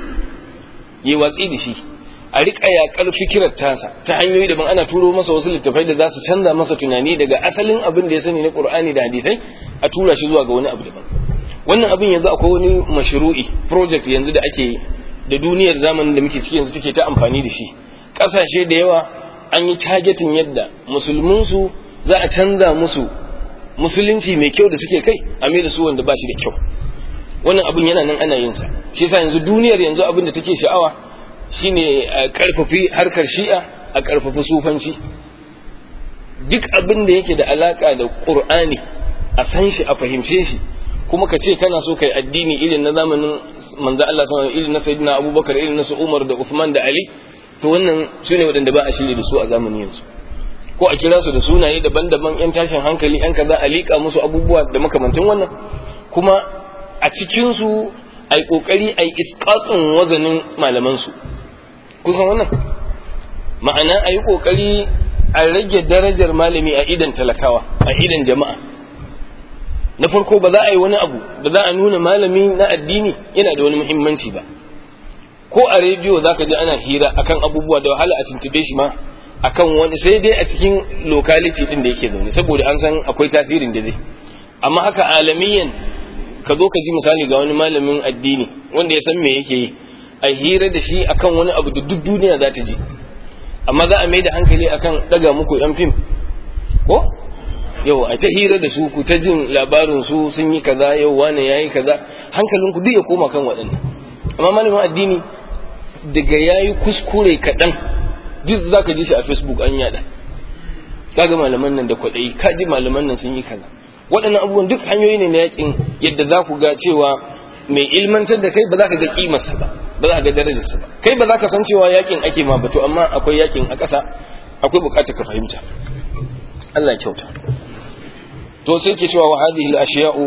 ya watsi da shi a riƙa yaƙar fikirar tasa ta hanyoyi daban ana turo masa wasu littafai da za su canza masa tunani daga asalin abin da ya sani na ƙur'ani da hadisai a tura shi zuwa ga wani abu daban wannan abin yanzu akwai wani mashru'i project yanzu da ake da duniyar zamanin da muke ciki yanzu take ta amfani da shi ƙasashe da yawa an yi targetin yadda musulminsu za a canza musu musulunci mai kyau da suke kai a mai da su wanda ba shi da kyau wannan abin yana nan ana yin sa shi yasa yanzu duniyar yanzu abin da take sha'awa shine a karfafi harkar shi'a a karfafi sufanci duk abin da yake da alaka da qur'ani a san shi a fahimce shi kuma ka ce kana so kai addini irin na zamanin manzo Allah sallallahu irin na sayyidina Abubakar irin na su Umar da Uthman da Ali to wannan sune waɗanda ba a shirye da su a zamanin yanzu ko a kira su da sunaye daban-daban yan tashin hankali yan kaza a liƙa musu abubuwa da makamantin wannan kuma a cikin su ai kokari ai isqatun wazanin malaman su kun san wannan ma'ana ai kokari a rage darajar malami a idan talakawa a idan jama'a na farko ba za a yi wani abu da za a nuna malami na addini yana da wani muhimmanci ba ko a rediyo za ka ji ana hira akan abubuwa da wahala a tuntube shi ma akan wani sai dai a cikin locality din da yake zaune saboda an san akwai tasirin da zai amma haka alamiyan ka zo ka ji misali ga wani malamin addini wanda ya san me yake yi a hira da shi akan wani abu da duk duniya za ta ji amma za a mai da hankali akan daga muku yan fim ko yau a ta hira da su ku ta jin labarin su sun yi kaza yau wani yayi kaza hankalin ku duk ya koma kan waɗannan amma malamin addini daga yayi kuskure kaɗan duk za ka ji shi a facebook an yada kaga malaman nan da kwaɗayi ka ji malaman nan sun yi kaza waɗannan abubuwan duk hanyoyi ne na yakin yadda za ku ga cewa mai ilmantar da kai ba za ka ga kimarsa ba ba za ka ga darajarsa ba kai ba za ka san cewa yakin ake ma ba to amma akwai yakin a ƙasa akwai buƙatar ka fahimta Allah ya kyauta to sai ke cewa wa hadhihi al-ashiya'u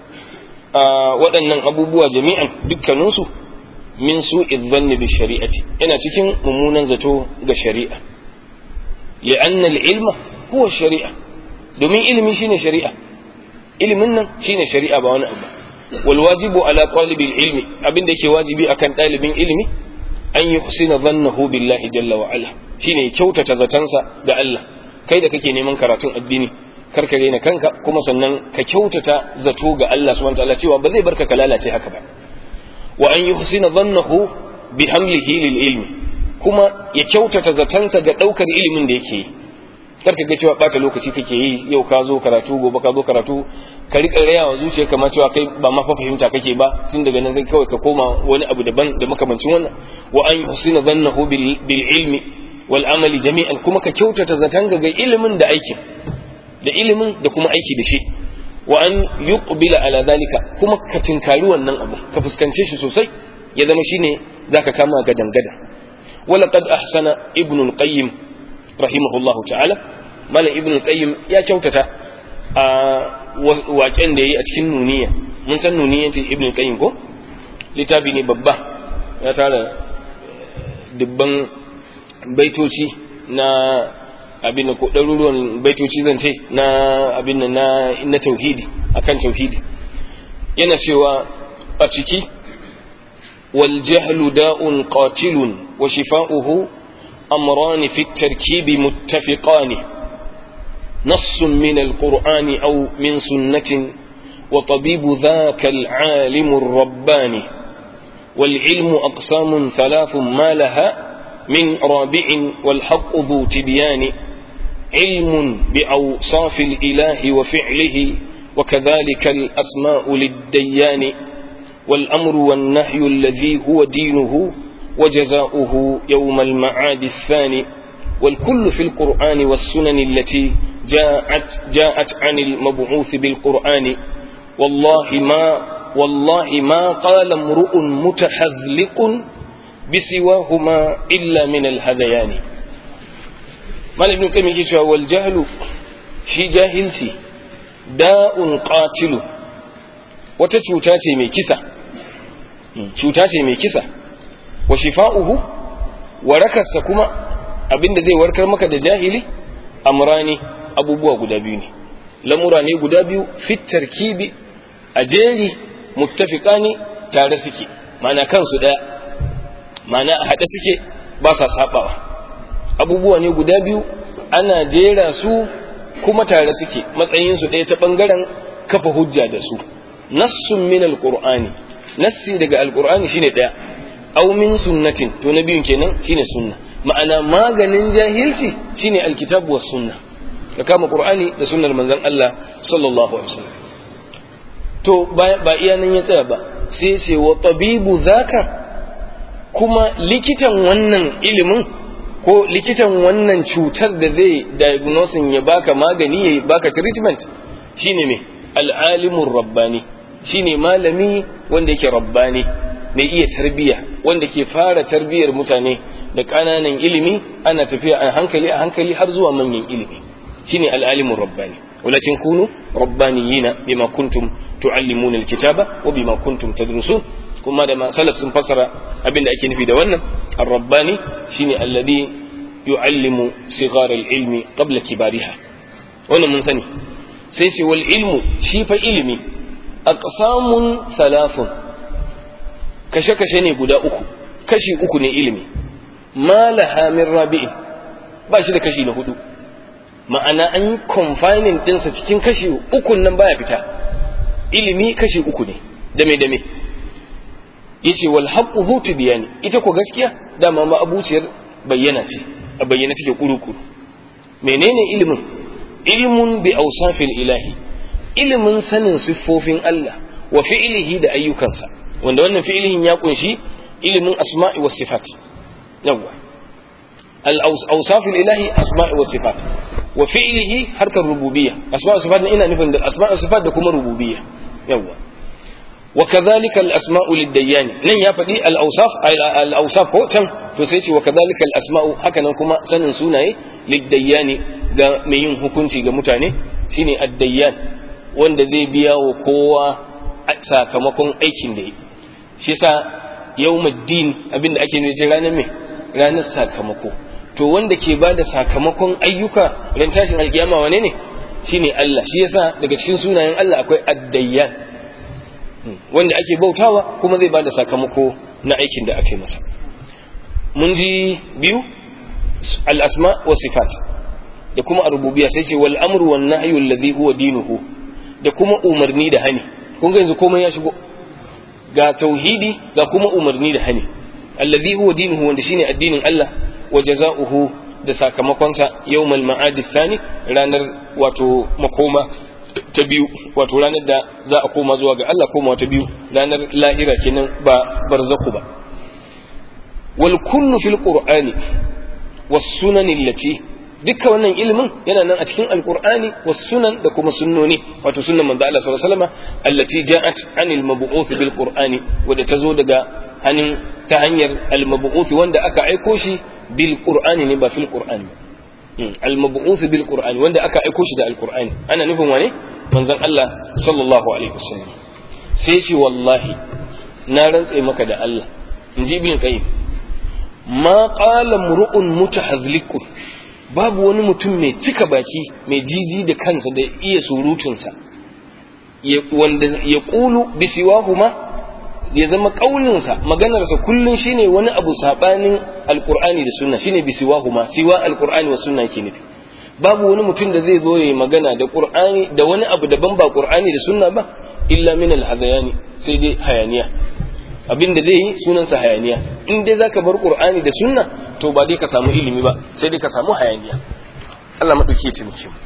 waɗannan abubuwa jami'an dukkaninsu min su'i dhanni bi shari'ati yana cikin mummunan zato ga shari'a li'anna al-ilma huwa shari'a domin ilimi shine shari'a ilimin nan shine shari'a ba wani abu wal wajibu ala talibil ilmi abin da yake wajibi akan ɗalibin ilimi an yi husina dhannahu billahi jalla wa ala shine kyautata zatansa ga Allah kai da kake neman karatun addini kar ka daina kanka kuma sannan ka kyautata zato ga Allah subhanahu wa ta'ala cewa ba zai barka ka lalace haka ba wa an yuhsina dhannahu bi hamlihi lil ilmi kuma ya kyautata zatansa ga daukar ilimin da yake yi kar ka ga cewa bata lokaci kake yi yau ka zo karatu gobe ka zo karatu ka rika raya wa zuciya kamar cewa kai ba ma fa fahimta kake ba tun daga nan sai kawai ka koma wani abu daban da makamancin wannan wa an yuhsina dhannahu bil ilmi wal amali jami'an kuma ka kyautata zatan ga ilimin da aikin da ilimin da kuma aiki da shi wa an yuqbila ala zalika kuma ka tinkari wannan abu ka fuskance shi sosai ya zama shine zaka kama gadan gadan wala qad ahsana ibn al-qayyim rahimahullahu ta'ala malam ibn al-qayyim ya kyautata a waƙen da yayi a cikin nuniya mun san nuniyan ibn al-qayyim ko littafi ne babba ya tara dubban baitoci na abin ko ɗaruruwan baitoci zan ce na abin na na tauhidi akan tauhidi yana cewa a ciki wal jahlu da'un qatilun wa shifa'uhu amran fi at-tarkib muttafiqan نص من القرآن أو من سنة وطبيب ذاك العالم الرباني والعلم أقسام ثلاث ما لها من رابع والحق ذو تبيان علم بأوصاف الإله وفعله وكذلك الأسماء للديان والأمر والنهي الذي هو دينه وجزاؤه يوم المعاد الثاني والكل في القرآن والسنن التي جاءت جاءت عن المبعوث بالقرآن والله ما والله ما قال امرؤ متحذلق بسواهما إلا من الهذيان mal ibn qayyim yake cewa wal jahlu shi jahilci da'un qatilu wata cuta ce mai kisa cuta ce mai kisa wa shifa'uhu warakarsa kuma abinda zai warkar maka da jahili amrani abubuwa guda biyu ne lamura ne guda biyu fit tarkibi a jeri muttafiqani tare suke mana kansu daya mana a haɗe suke ba sa sabawa abubuwa ne guda biyu ana jera su kuma tare suke matsayinsu ɗaya ta ɓangaren kafa hujja da su nassun min alqur'ani nassi daga alqur'ani shine ɗaya aw min sunnatin to na biyun kenan shine sunna ma'ana maganin jahilci shine alkitabu was sunna ka kama qur'ani da sunnar manzon Allah sallallahu alaihi wasallam to ba iya nan ya tsaya ba sai ce wa tabibu zaka kuma likitan wannan ilimin ko likitan wannan cutar da zai diagnosin ya baka magani ya baka treatment shine me al'alimun rabbani shine malami wanda yake rabbani mai iya tarbiya wanda ke fara tarbiyar mutane da ƙananan ilimi ana tafiya a hankali a hankali har zuwa manyan ilimi shine al'alimun rabbani walakin kunu rabbaniyina bima kuntum tuallimuna alkitaba wa bima kuntum tadrusun kuma da salaf sun fasara abin da ake nufi da wannan ar-rabbani shine alladhi yu'allimu sighar al-ilmi qabla kibariha wannan mun sani sai ce wal ilmu shi fa ilimi aqsamun thalathun kashe kashe ne guda uku kashi uku ne ilimi ma laha min rabi'in ba shi da kashi na hudu ma'ana an yi confining dinsa cikin kashi ukun nan baya fita ilimi kashi uku ne dame dame yace wal haqqu hu tibyani ita ko gaskiya dama ma abuciyar bayyana ce a bayyana take kurukuru menene ilimin ilimin bi awsafil ilahi ilimin sanin siffofin Allah wa fi'lihi da ayyukansa wanda wannan fi'lihin ya kunshi ilimin asma'i was sifat yawa al awsafil ilahi asma'i was sifat wa fi'lihi harkar rububiyya asma'u sifat ina nufin da asma'u sifat da kuma rububiyya yawa وكذلك الأسماء للديان نن يا فدي الأوصاف الأوصاف هو كم تسيتي وكذلك الأسماء هكذا كما سنن سنة للديان ga mai yin hukunci ga mutane shine addayyan wanda zai biya wa kowa sakamakon aikin da yi shi yasa yawmuddin abinda ake nufi ranar me ranar sakamako to wanda ke bada sakamakon ayyuka ran tashin alkiyama wane ne shine Allah shi yasa daga cikin sunayen Allah akwai addayyan wanda ake bautawa kuma zai bada sakamako na aikin da aka yi masa mun ji biyu al-asma wa sifat da kuma ar-rububiyya sai ce wal amru wan nahyu alladhi huwa dinuhu da kuma umarni da hani kun ga yanzu komai ya shigo ga tauhidi ga kuma umarni da hani alladhi huwa dinuhu wanda shine addinin Allah wa jazaohu da sakamakonsa yawmal ma'ad thani ranar wato makoma ta biyu wato ranar da za a koma zuwa ga Allah koma ta biyu ranar lahira kenan ba barzaku ba wal kullu fil qur'ani was sunan allati dukkan wannan ilimin yana nan a cikin alqur'ani was sunan da kuma sunnoni wato sunnan manzo Allah sallallahu alaihi wasallam allati ja'at anil mab'uth bil qur'ani wanda tazo daga hanin ta hanyar al mab'uth wanda aka aiko shi bil qur'ani ne ba fil qur'ani al-mab'uth bil qur'ani wanda aka aiko shi da al-qur'ani ana nufin wane manzon Allah sallallahu alaihi wasallam sai shi wallahi na rantse maka da Allah inji ibn qayyim ma qala mur'un mutahazlikun babu wani mutum mai cika baki mai jiji da kansa da iya surutunsa wanda ya kulu bisiwahuma ya zama kaulinsa maganarsa kullum shine wani abu sabanin alqur'ani da sunna shine bisiwahuma siwa alqur'ani wa sunna ke nufi babu wani mutum da zai zo ya magana da qur'ani da wani abu daban ba qur'ani da sunna ba illa min alhadayani sai dai hayaniya abin da zai yi sunansa hayaniya in dai zaka bar qur'ani da sunna to ba dai ka samu ilimi ba sai dai ka samu hayaniya Allah madauki ya taimake mu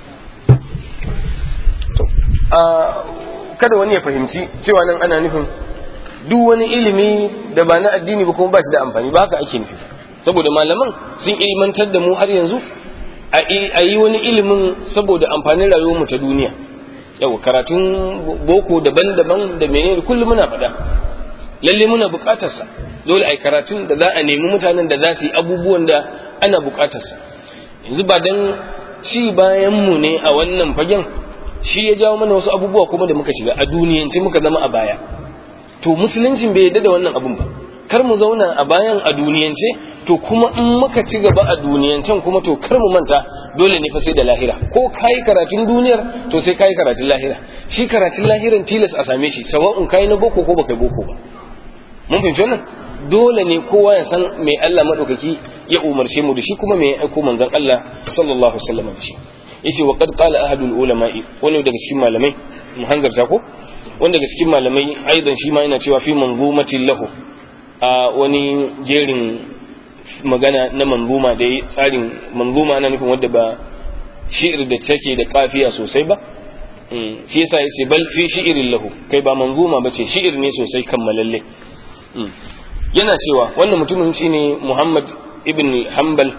to a kada wani ya fahimci cewa nan ana nufin duk wani ilimi da ba na addini ba kuma ba shi da amfani ba haka ake nufi saboda malaman sun ilmantar da mu har yanzu a yi wani ilimin saboda amfanin rayuwarmu ta duniya yau karatun boko daban-daban da menene kullum muna faɗa lalle muna buƙatarsa dole a yi karatun da za a nemi mutanen da za su yi abubuwan da ana buƙatarsa yanzu ba dan ci bayan mu ne a wannan fagen shi ya jawo mana wasu abubuwa kuma da muka shiga a duniyance muka zama a baya to musuluncin bai yadda da wannan abun ba kar mu zauna a bayan a duniyance to kuma in muka ci gaba a duniyancen kuma to kar mu manta dole ne fa sai da lahira ko kai karatun duniyar to sai kai karatun lahira shi karatun lahiran tilas a same shi sawa'un kai na boko ko baka boko ba mun fahimci wannan dole ne kowa ya san me Allah madaukaki ya umarce mu da shi kuma me ya aiko manzon Allah sallallahu alaihi wasallam da shi yace wa qad qala ahadul ulama'i wani daga cikin malamai mu hanzarta ko wanda daga cikin malamai aidan shi ma yana cewa fi manzumatin lahu a wani jerin magana na manzuma da ya tsarin manzuma ana nufin wadda ba shi'ir da take da kafiya sosai ba shi yasa yace bal fi shi'irin lahu kai ba manzuma bace shi'ir ne sosai kammalalle yana cewa wannan mutumin shine Muhammad ibn Hanbal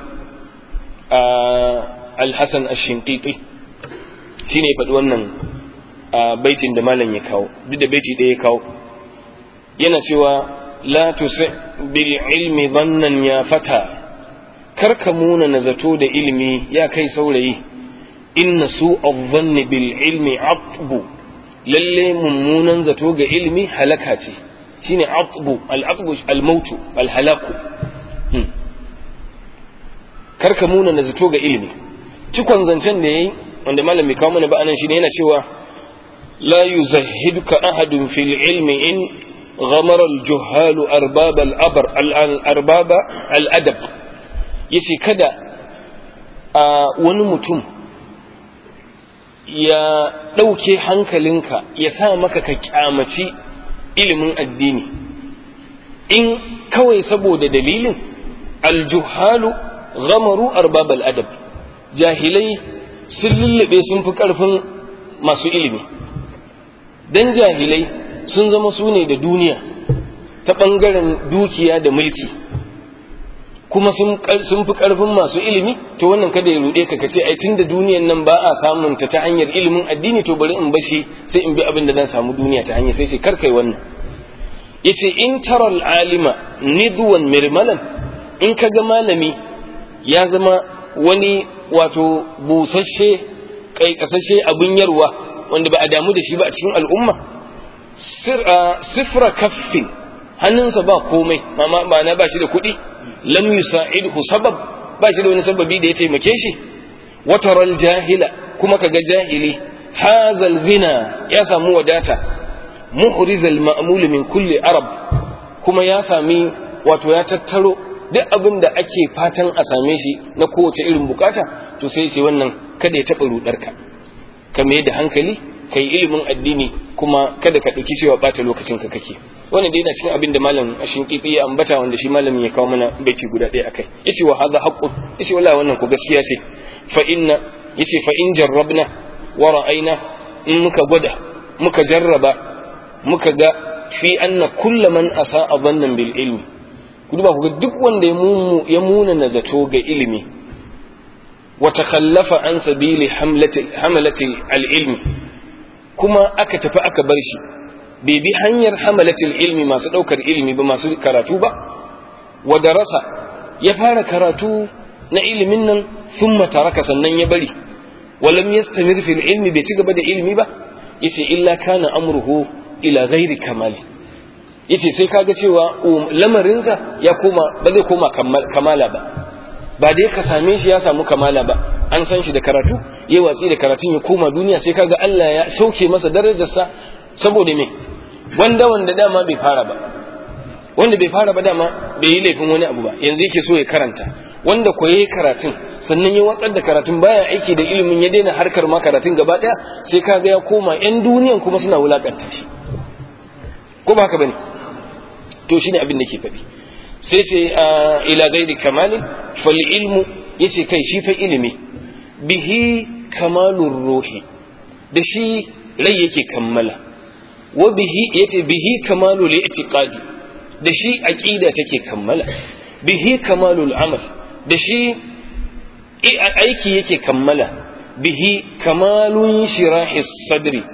al-Hasan ash-Shinqiti shine ya faɗi wannan baitin da malam ya kawo duk da baiti ɗaya ya kawo yana cewa la tusi bil ilmi dhannan ya fata karka muna na zato da ilimi ya kai saurayi inna su dhanni bil ilmi atbu lalle mummunan zato ga ilimi halaka ce shine atbu al atbu al mautu al halaku karka muna na zato ga ilimi cikon zancen da yayi wanda malam bai kawo mana ba anan shine yana cewa la yuzahhiduka ahadun fil ilmi in غمر الجهال أرباب الأبر الأرباب الأدب yace kada a wani mutum ya ɗauke hankalinka ya sa maka ka kyamaci ilimin addini in kawai saboda dalilin aljuhalu ghamaru arbabal adab jahilai sun lullube sun fi ƙarfin masu ilimi dan jahilai sun zama su ne da duniya ta ɓangaren dukiya da mulki kuma sun fi ƙarfin masu ilimi to wannan kada ya ruɗe ka kace ai tunda duniyan nan ba a samun ta ta hanyar ilimin addini to bari in bashi sai in bi abin da zan samu duniya ta hanyar sai ce kar kai wannan yace in taral alima nidwan mirmalan in kaga malami ya zama wani wato busasshe kaikasashe abin yarwa wanda ba a damu da shi ba a cikin al'umma sifra kaffin hannunsa ba komai ma'ana ba shi da kuɗi lam yusa'idhu sabab ba shi da wani sababi da ya taimake shi wataral jahila kuma kaga jahili hazal ghina ya samu wadata muhrizal ma'mul min kulli arab kuma ya sami wato ya tattaro duk abin da ake fatan a same shi na kowace irin bukata to sai ce wannan kada ya taɓa rudarka ka mai da hankali ka yi ilimin addini kuma kada ka ɗauki cewa ɓata lokacin ka kake wannan dai yana cikin abin da malam ashin kifi ya ambata wanda shi malamin ya kawo mana baiti guda ɗaya akai yace wa hadha haqqun yace wallahi wannan ko gaskiya ce fa inna yace fa in jarrabna wa ra'ayna in muka gwada muka jarraba muka ga fi anna kullu man asa'a dhannan bil ilmi ku duba ku ga duk wanda ya muna na zato ga ilimi wa takhallafa an sabili hamlati hamalati al ilmi kuma aka tafi aka bar shi bai bi hanyar hamalatul ilmi masu ɗaukar ilimi ba masu karatu ba wa darasa ya fara karatu na ilimin nan sun mataraka sannan ya bari walam yastamir fil ilmi bai ci gaba da ilimi ba yace illa kana amruhu ila ghairi kamali yace sai kaga cewa lamarinsa ya koma ba zai koma kamala ba ba dai ka same shi ya samu kamala ba an san shi da karatu ya watsi da karatun ya koma duniya sai kaga Allah ya sauke masa darajarsa saboda me wanda wanda dama bai fara ba wanda bai fara ba dama bai yi laifin wani abu ba yanzu yake so ya karanta wanda ko yayi karatun sannan ya watsar da karatun baya aiki da ilimin ya daina harkar ma karatun gaba daya sai kaga ya koma yan duniyan kuma suna wulakanta shi ko ba haka bane to shine abin da ke faɗi sai sai ila gairi kamalin fal ilmu yace kai shi fa ilimi bihi kamalur ruhi da shi rai yake kammala wa bihi yace bihi kamalul i'tiqadi da shi aqida take kammala bihi kamalul amal da shi aiki yake kammala bihi kamalun shirahis sadri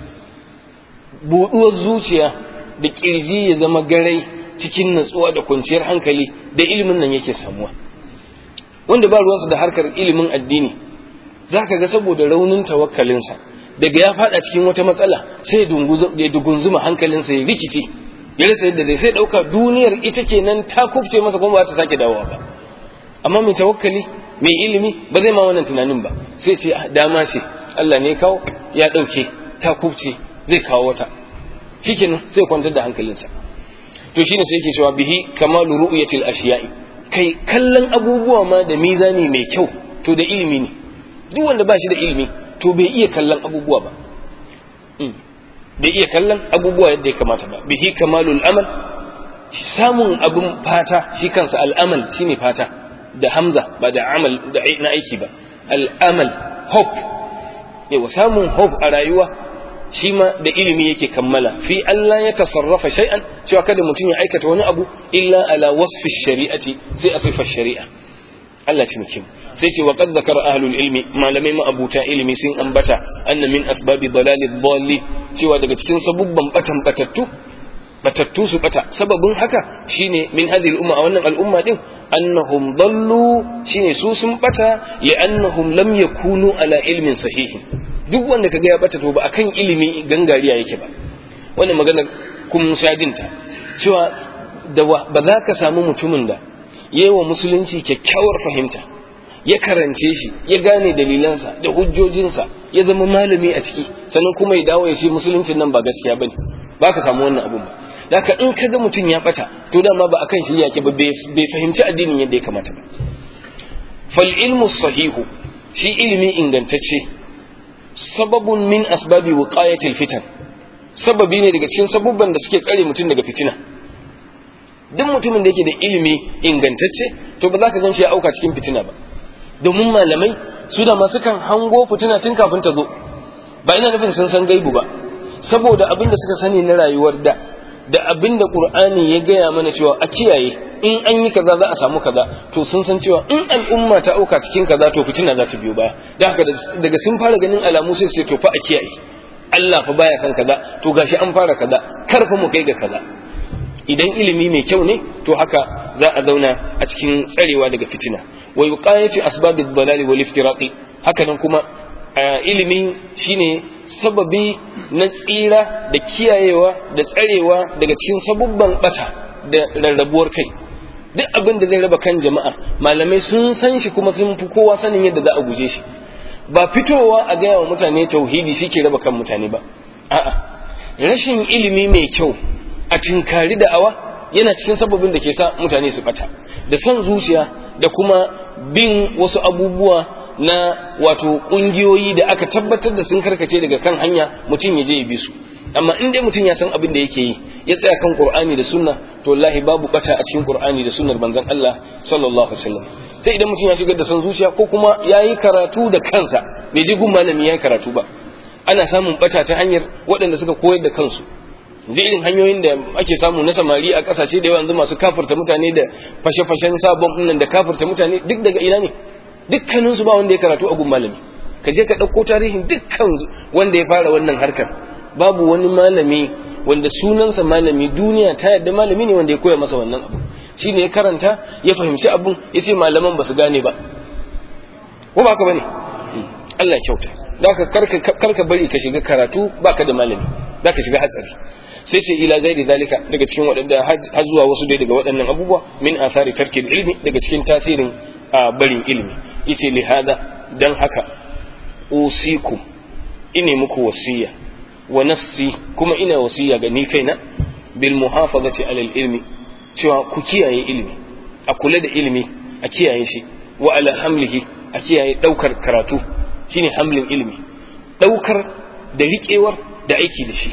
buduwar zuciya da kirji ya zama garai cikin natsuwa da kwanciyar hankali da ilimin nan yake samuwa wanda ba ruwansa da harkar ilimin addini za ka ga saboda raunin tawakkalinsa daga ya fada cikin wata matsala sai ya dugunzuma hankalinsa ya rikice ya rasa yadda zai sai dauka duniyar ita kenan ta kubce masa kuma ba ta sake dawowa ba amma mai tawakkali mai ilimi ba zai ma wannan tunanin ba sai ce dama ce Allah ne kawo ya dauke ta kubce zai kawo wata shikenan sai kwantar da hankalinsa to shine sai yake cewa bihi kamalu ru'yatil ashiya'i kai kallon abubuwa ma da mizani mai kyau to da ilimi ne duk wanda ba shi da ilimi to bai iya kallon abubuwa ba bai iya kallon abubuwa yadda ya kamata ba bihi kamalul amal samun abun fata shi kansa al'amal shine fata da hamza ba da amal da na aiki ba al'amal hope yawa samun hope a rayuwa shi ma da ilimi yake kammala fi Allah ya tasarrafa shay'an cewa kada mutum ya aikata wani abu illa ala wasfi shari'ati sai a sifar shari'a Allah ci muke sai ce wa qad zakara ahlul ilmi malamai ma'abuta ilimi sun ambata anna min asbabi dalali dhalli cewa daga cikin sabubban batan batattu batattu su bata sababin haka shine min hadhihi al-umma a wannan al'umma din annahum dallu shine su sun bata li'annahum lam yakunu ala ilmin sahihin duk wanda kaga ya bata to ba akan ilimi gangariya yake ba wannan maganar kun shajinta cewa da ba za ka samu mutumin da yayi wa musulunci kyakkyawar fahimta ya karance shi ya gane dalilansa da hujjojinsa ya zama malami a ciki sannan kuma ya dawo ya ce musuluncin nan ba gaskiya bane ba ka samu wannan abun ba Daka in kaga mutum ya bata to dama ba akan shi yake ba bai fahimci addinin yadda ya kamata ba fal ilmu sahihu shi ilimi ingantacce sababun min asbabi wiqayatil fitan sababi ne daga cikin sabubban da suke tsare mutum daga fitina duk mutumin da yake da ilimi ingantacce to ba za ka gan shi ya auka cikin fitina ba domin malamai su da masu kan hango fitina tun kafin ta zo ba ina nufin sun san gaibu ba saboda abin da suka sani na rayuwar da da abin da qur'ani ya gaya mana cewa a kiyaye in an yi kaza za a samu kaza to sun san cewa in al'umma ta auka cikin kaza to fitina za ta biyo baya da haka daga sun fara ganin alamu sai su ce to fa a kiyaye Allah fa baya san kaza to gashi an fara kaza kar fa mu kai ga kaza idan ilimi mai kyau ne to haka za a zauna a cikin tsarewa daga fitina wa yuqayatu asbabid dalali wal iftiraqi haka nan kuma ilimi shine sababi na tsira da kiyayewa da tsarewa daga cikin sabubban bata da rarrabuwar kai duk abin da zai raba kan jama'a malamai sun san shi kuma sun fi kowa sanin yadda za a guje shi ba fitowa a gaya wa mutane tauhidi shi ke raba kan mutane ba a'a rashin ilimi mai kyau a tinkari da'awa yana cikin sababin da ke sa mutane su bata da son zuciya da kuma bin wasu abubuwa na wato kungiyoyi da aka tabbatar da sun karkace daga kan hanya mutum ya je ya bi su amma in dai mutum ya san abin da yake yi ya tsaya kan qur'ani da sunna to wallahi babu bata a cikin qur'ani da sunnar manzon Allah sallallahu alaihi wasallam sai idan mutum ya shigar da son zuciya ko kuma yayi karatu da kansa bai ji gun malami yayi karatu ba ana samun bata ta hanyar waɗanda suka koyar da kansu da irin hanyoyin da ake samu na samari a kasashe da yawa yanzu masu kafirta mutane da fashe-fashen sabon nan da kafirta mutane duk daga ina ne dukkanin su ba wanda ya karatu a gun malami ka je ka ɗauko tarihin dukkan wanda ya fara wannan harkar babu wani malami wanda sunansa malami duniya ta yadda malami ne wanda ya koya masa wannan abu shi ne ya karanta ya fahimci abun ya ce malaman ba su gane ba ko ba ka bane Allah kyauta zaka karka bari ka shiga karatu baka da malami zaka shiga hatsari sai ce ila gairi zalika daga cikin waɗanda har zuwa wasu dai daga waɗannan abubuwa min athari tarkil ilmi daga cikin tasirin barin ilmi yace li hada dan haka usikum ine muku wasiya wa nafsi kuma ina wasiya ga ni kaina bil muhafazati alal ilmi cewa ku kiyaye ilmi a kula da ilmi a kiyaye shi wa ala hamlihi a kiyaye daukar karatu shine hamlin ilmi daukar da riƙewar da aiki da shi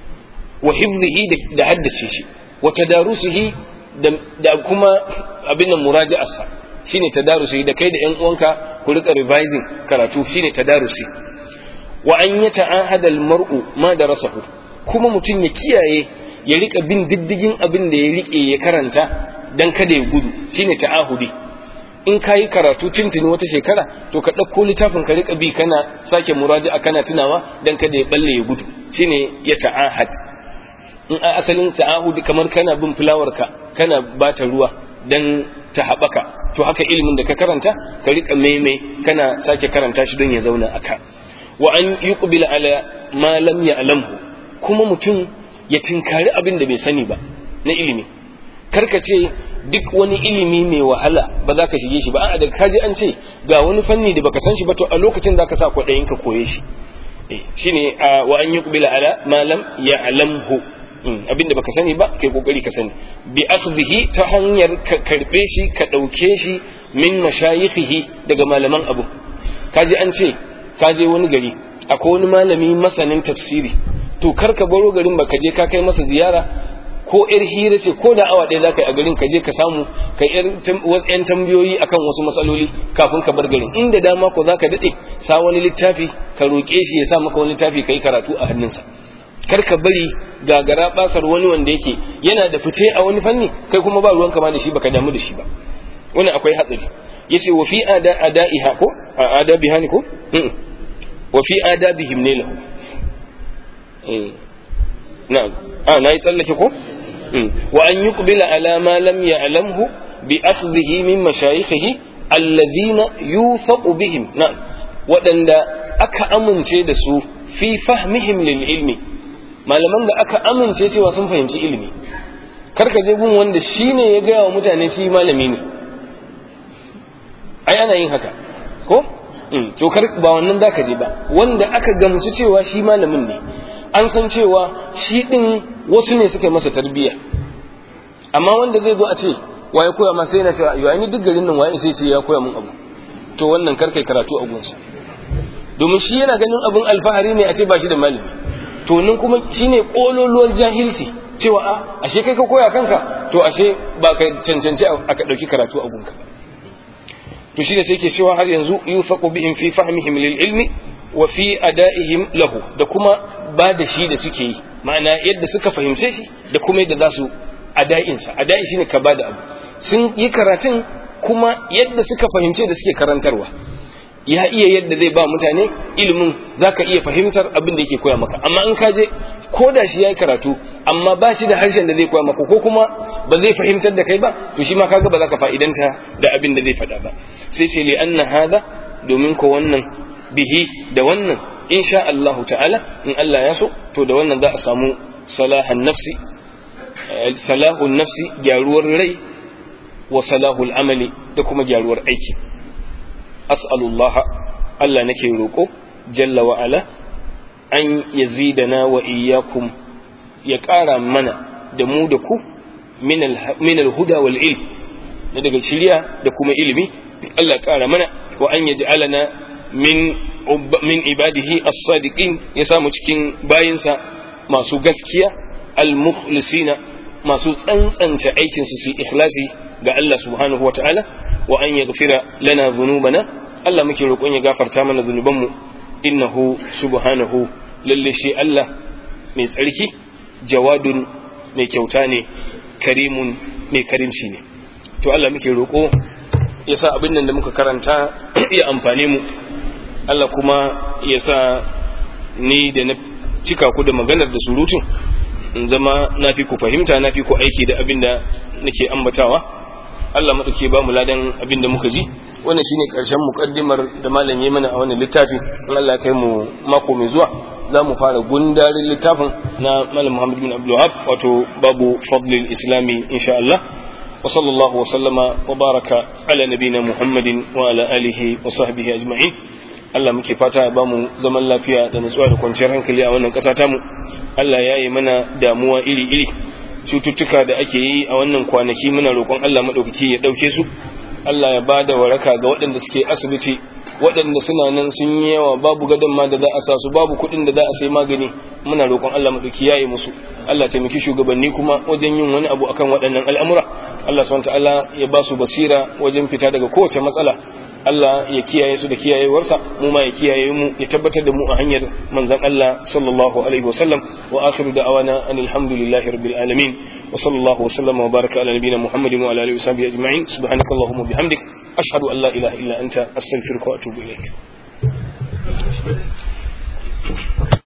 wa hifzihi da haddace shi wa tadarusihi da kuma abin nan muraja'arsa shine tadarusi da kai da ƴan uwanka ku rika revising karatu shine tadarusi wa an yata'ahada al-mar'u ma darasahu kuma mutum ya kiyaye ya rika bin diddigin abin da ya rike ya karanta dan kada ya gudu shine ta'ahudi in ka yi karatu tuntuni wata shekara to ka ɗauko littafin ka rika bi kana sake muraja'a kana tunawa dan kada ya balle ya gudu shine ya ta'ahad in a asalin ta'ahudi kamar kana bin fulawar ka kana bata ruwa dan ta haɓaka to haka ilimin da ka karanta ka rika maimai kana sake karanta shi don ya zauna aka wa an yuqbil ala ma lam ya'lamhu kuma mutum ya tinkari abin da bai sani ba na ilimi karka ce duk wani ilimi mai wahala ba za ka shige shi ba a'a da kaji an ce ga wani fanni da baka san shi ba to a lokacin za ka sa kwaɗayin ka koye shi shine wa an yuqbil ala ma lam ya'lamhu abinda baka sani ba kai kokari ka sani bi akhdhihi ta hanyar ka karbe shi ka dauke shi min mashayikhihi daga malaman abu kaji an ce kaje wani gari akwai wani malami masanin tafsiri to kar ka baro garin ba ka je ka kai masa ziyara ko yar hira ce ko da awa ɗaya za ka yi a garin ka je ka samu ka wasu yan tambayoyi akan wasu matsaloli kafin ka bar garin inda dama ko za ka daɗe sa wani littafi ka roƙe shi ya sa maka wani littafi ka yi karatu a hannunsa kar ka bari gagara basar wani wanda yake yana da fice a wani fanni kai kuma ba ruwanka ma da shi baka damu da shi ba wani akwai hatsari yace wa fi ada adaiha ko adabiha ne ko wa fi adabihim ne lahu na'am a nayi tsallake ko wa an yuqbila ala ma lam ya'lamhu bi akhdhihi min mashayikhihi alladhina yuthaqu bihim na'am waɗanda aka amince da su fi fahmihim lil ilmi malaman da aka amince cewa sun fahimci ilimi karka je gun wanda shine ya gaya wa mutane shi malami ne ai ana yin haka ko to kar ba wannan zaka je ba wanda aka gamsu cewa shi malamin ne an san cewa shi din wasu ne suka yi masa tarbiyya amma wanda zai zo a ce waye koya masa yana cewa yau ni duk garin nan waye sai ce ya koya mun abu to wannan kar kai karatu a gunsa domin shi yana ganin abin alfahari ne a ce ba shi da malami to nan kuma shine kololuwar jahilci cewa a ashe kai ka koya kanka to ashe ba ka cancanci aka ɗauki karatu a gunka to shi ne sai ke cewa har yanzu yufaqu bihim fi fahmihim lil ilmi wa fi ada'ihim lahu da kuma ba da shi da suke yi ma'ana yadda suka fahimce shi da kuma yadda za su ada'insa ada'i shine ka ba da abu sun yi karatun kuma yadda suka fahimce da suke karantarwa ya iya yadda zai ba mutane ilimin zaka iya fahimtar abin da yake koya maka amma in ka je ko da shi yayi karatu amma ba shi da harshen da zai koya maka ko kuma ba zai fahimtar da kai ba to shi ma kaga ba za ka fa'idanta da abin da zai faɗa ba sai ce li anna hada domin ko wannan bihi da wannan insha Allah ta'ala in Allah ya so to da wannan za a samu salahan nafsi salahun nafsi gyaruwar rai wa salahul amali da kuma gyaruwar aiki as'alullah Allah nake roƙo jalla wa ala an yazidana wa iyyakum ya ƙara mana da mu da ku min al-huda wal ilm na daga shiriya da kuma ilimi Allah ƙara mana wa an yaj'alana min min ibadihi as-sadiqin ya samu cikin bayinsa masu gaskiya al-mukhlisina masu tsantsance aikin su su ikhlasi ga Allah subhanahu wa ta'ala wa an yaghfira lana dhunubana Allah muke roƙon ya gafarta mana zunubanmu innahu subhanahu lalle shi Allah mai tsarki jawadun mai kyauta ne karimun mai karimci ne to Allah muke roƙo ya sa abin nan da muka karanta ya amfane mu Allah kuma ya sa ni da na cika ku da maganar da surutun in zama na fi ku fahimta na fi ku aiki da abin da nake ambatawa Allah maɗauke ba mu ladan abin da muka ji wannan shine ƙarshen muƙaddimar da malam ya mana a wannan littafi in Allah kai mu mako mai zuwa za mu fara gundarin littafin na malam Muhammad bin Abdul Wahab wato babu fadlil islami insha Allah wa sallallahu wa sallama wa baraka ala nabina Muhammadin wa ala alihi wa sahbihi ajma'in Allah muke fata ya ba mu zaman lafiya da nutsuwa da kwanciyar hankali a wannan ƙasa tamu Allah ya yi mana damuwa iri-iri cututtuka da ake yi a wannan kwanaki muna roƙon Allah maɗaukaki ya ɗauke su Allah ya ba da waraka ga waɗanda suke asibiti waɗanda suna nan sun yi yawa babu gadon ma da za a sa su babu kuɗin da za a sai magani muna roƙon Allah maɗauki ya yi musu Allah taimaki shugabanni kuma wajen yin wani abu akan waɗannan al'amura Allah subhanahu ta'ala ya ba su basira wajen fita daga kowace matsala Allah ya kiyaye su da kiyayewarsa mu ma ya kiyaye mu ya tabbatar da mu a hanyar manzon Allah sallallahu alaihi wasallam wa akhiru da'awana anil hamdulillahi rabbil alamin wa sallallahu wasallam wa baraka ala nabiyyina muhammadin wa ala alihi wa sahbihi ajma'in subhanakallahumma bihamdik ashhadu an la ilaha illa anta astaghfiruka wa atubu ilaik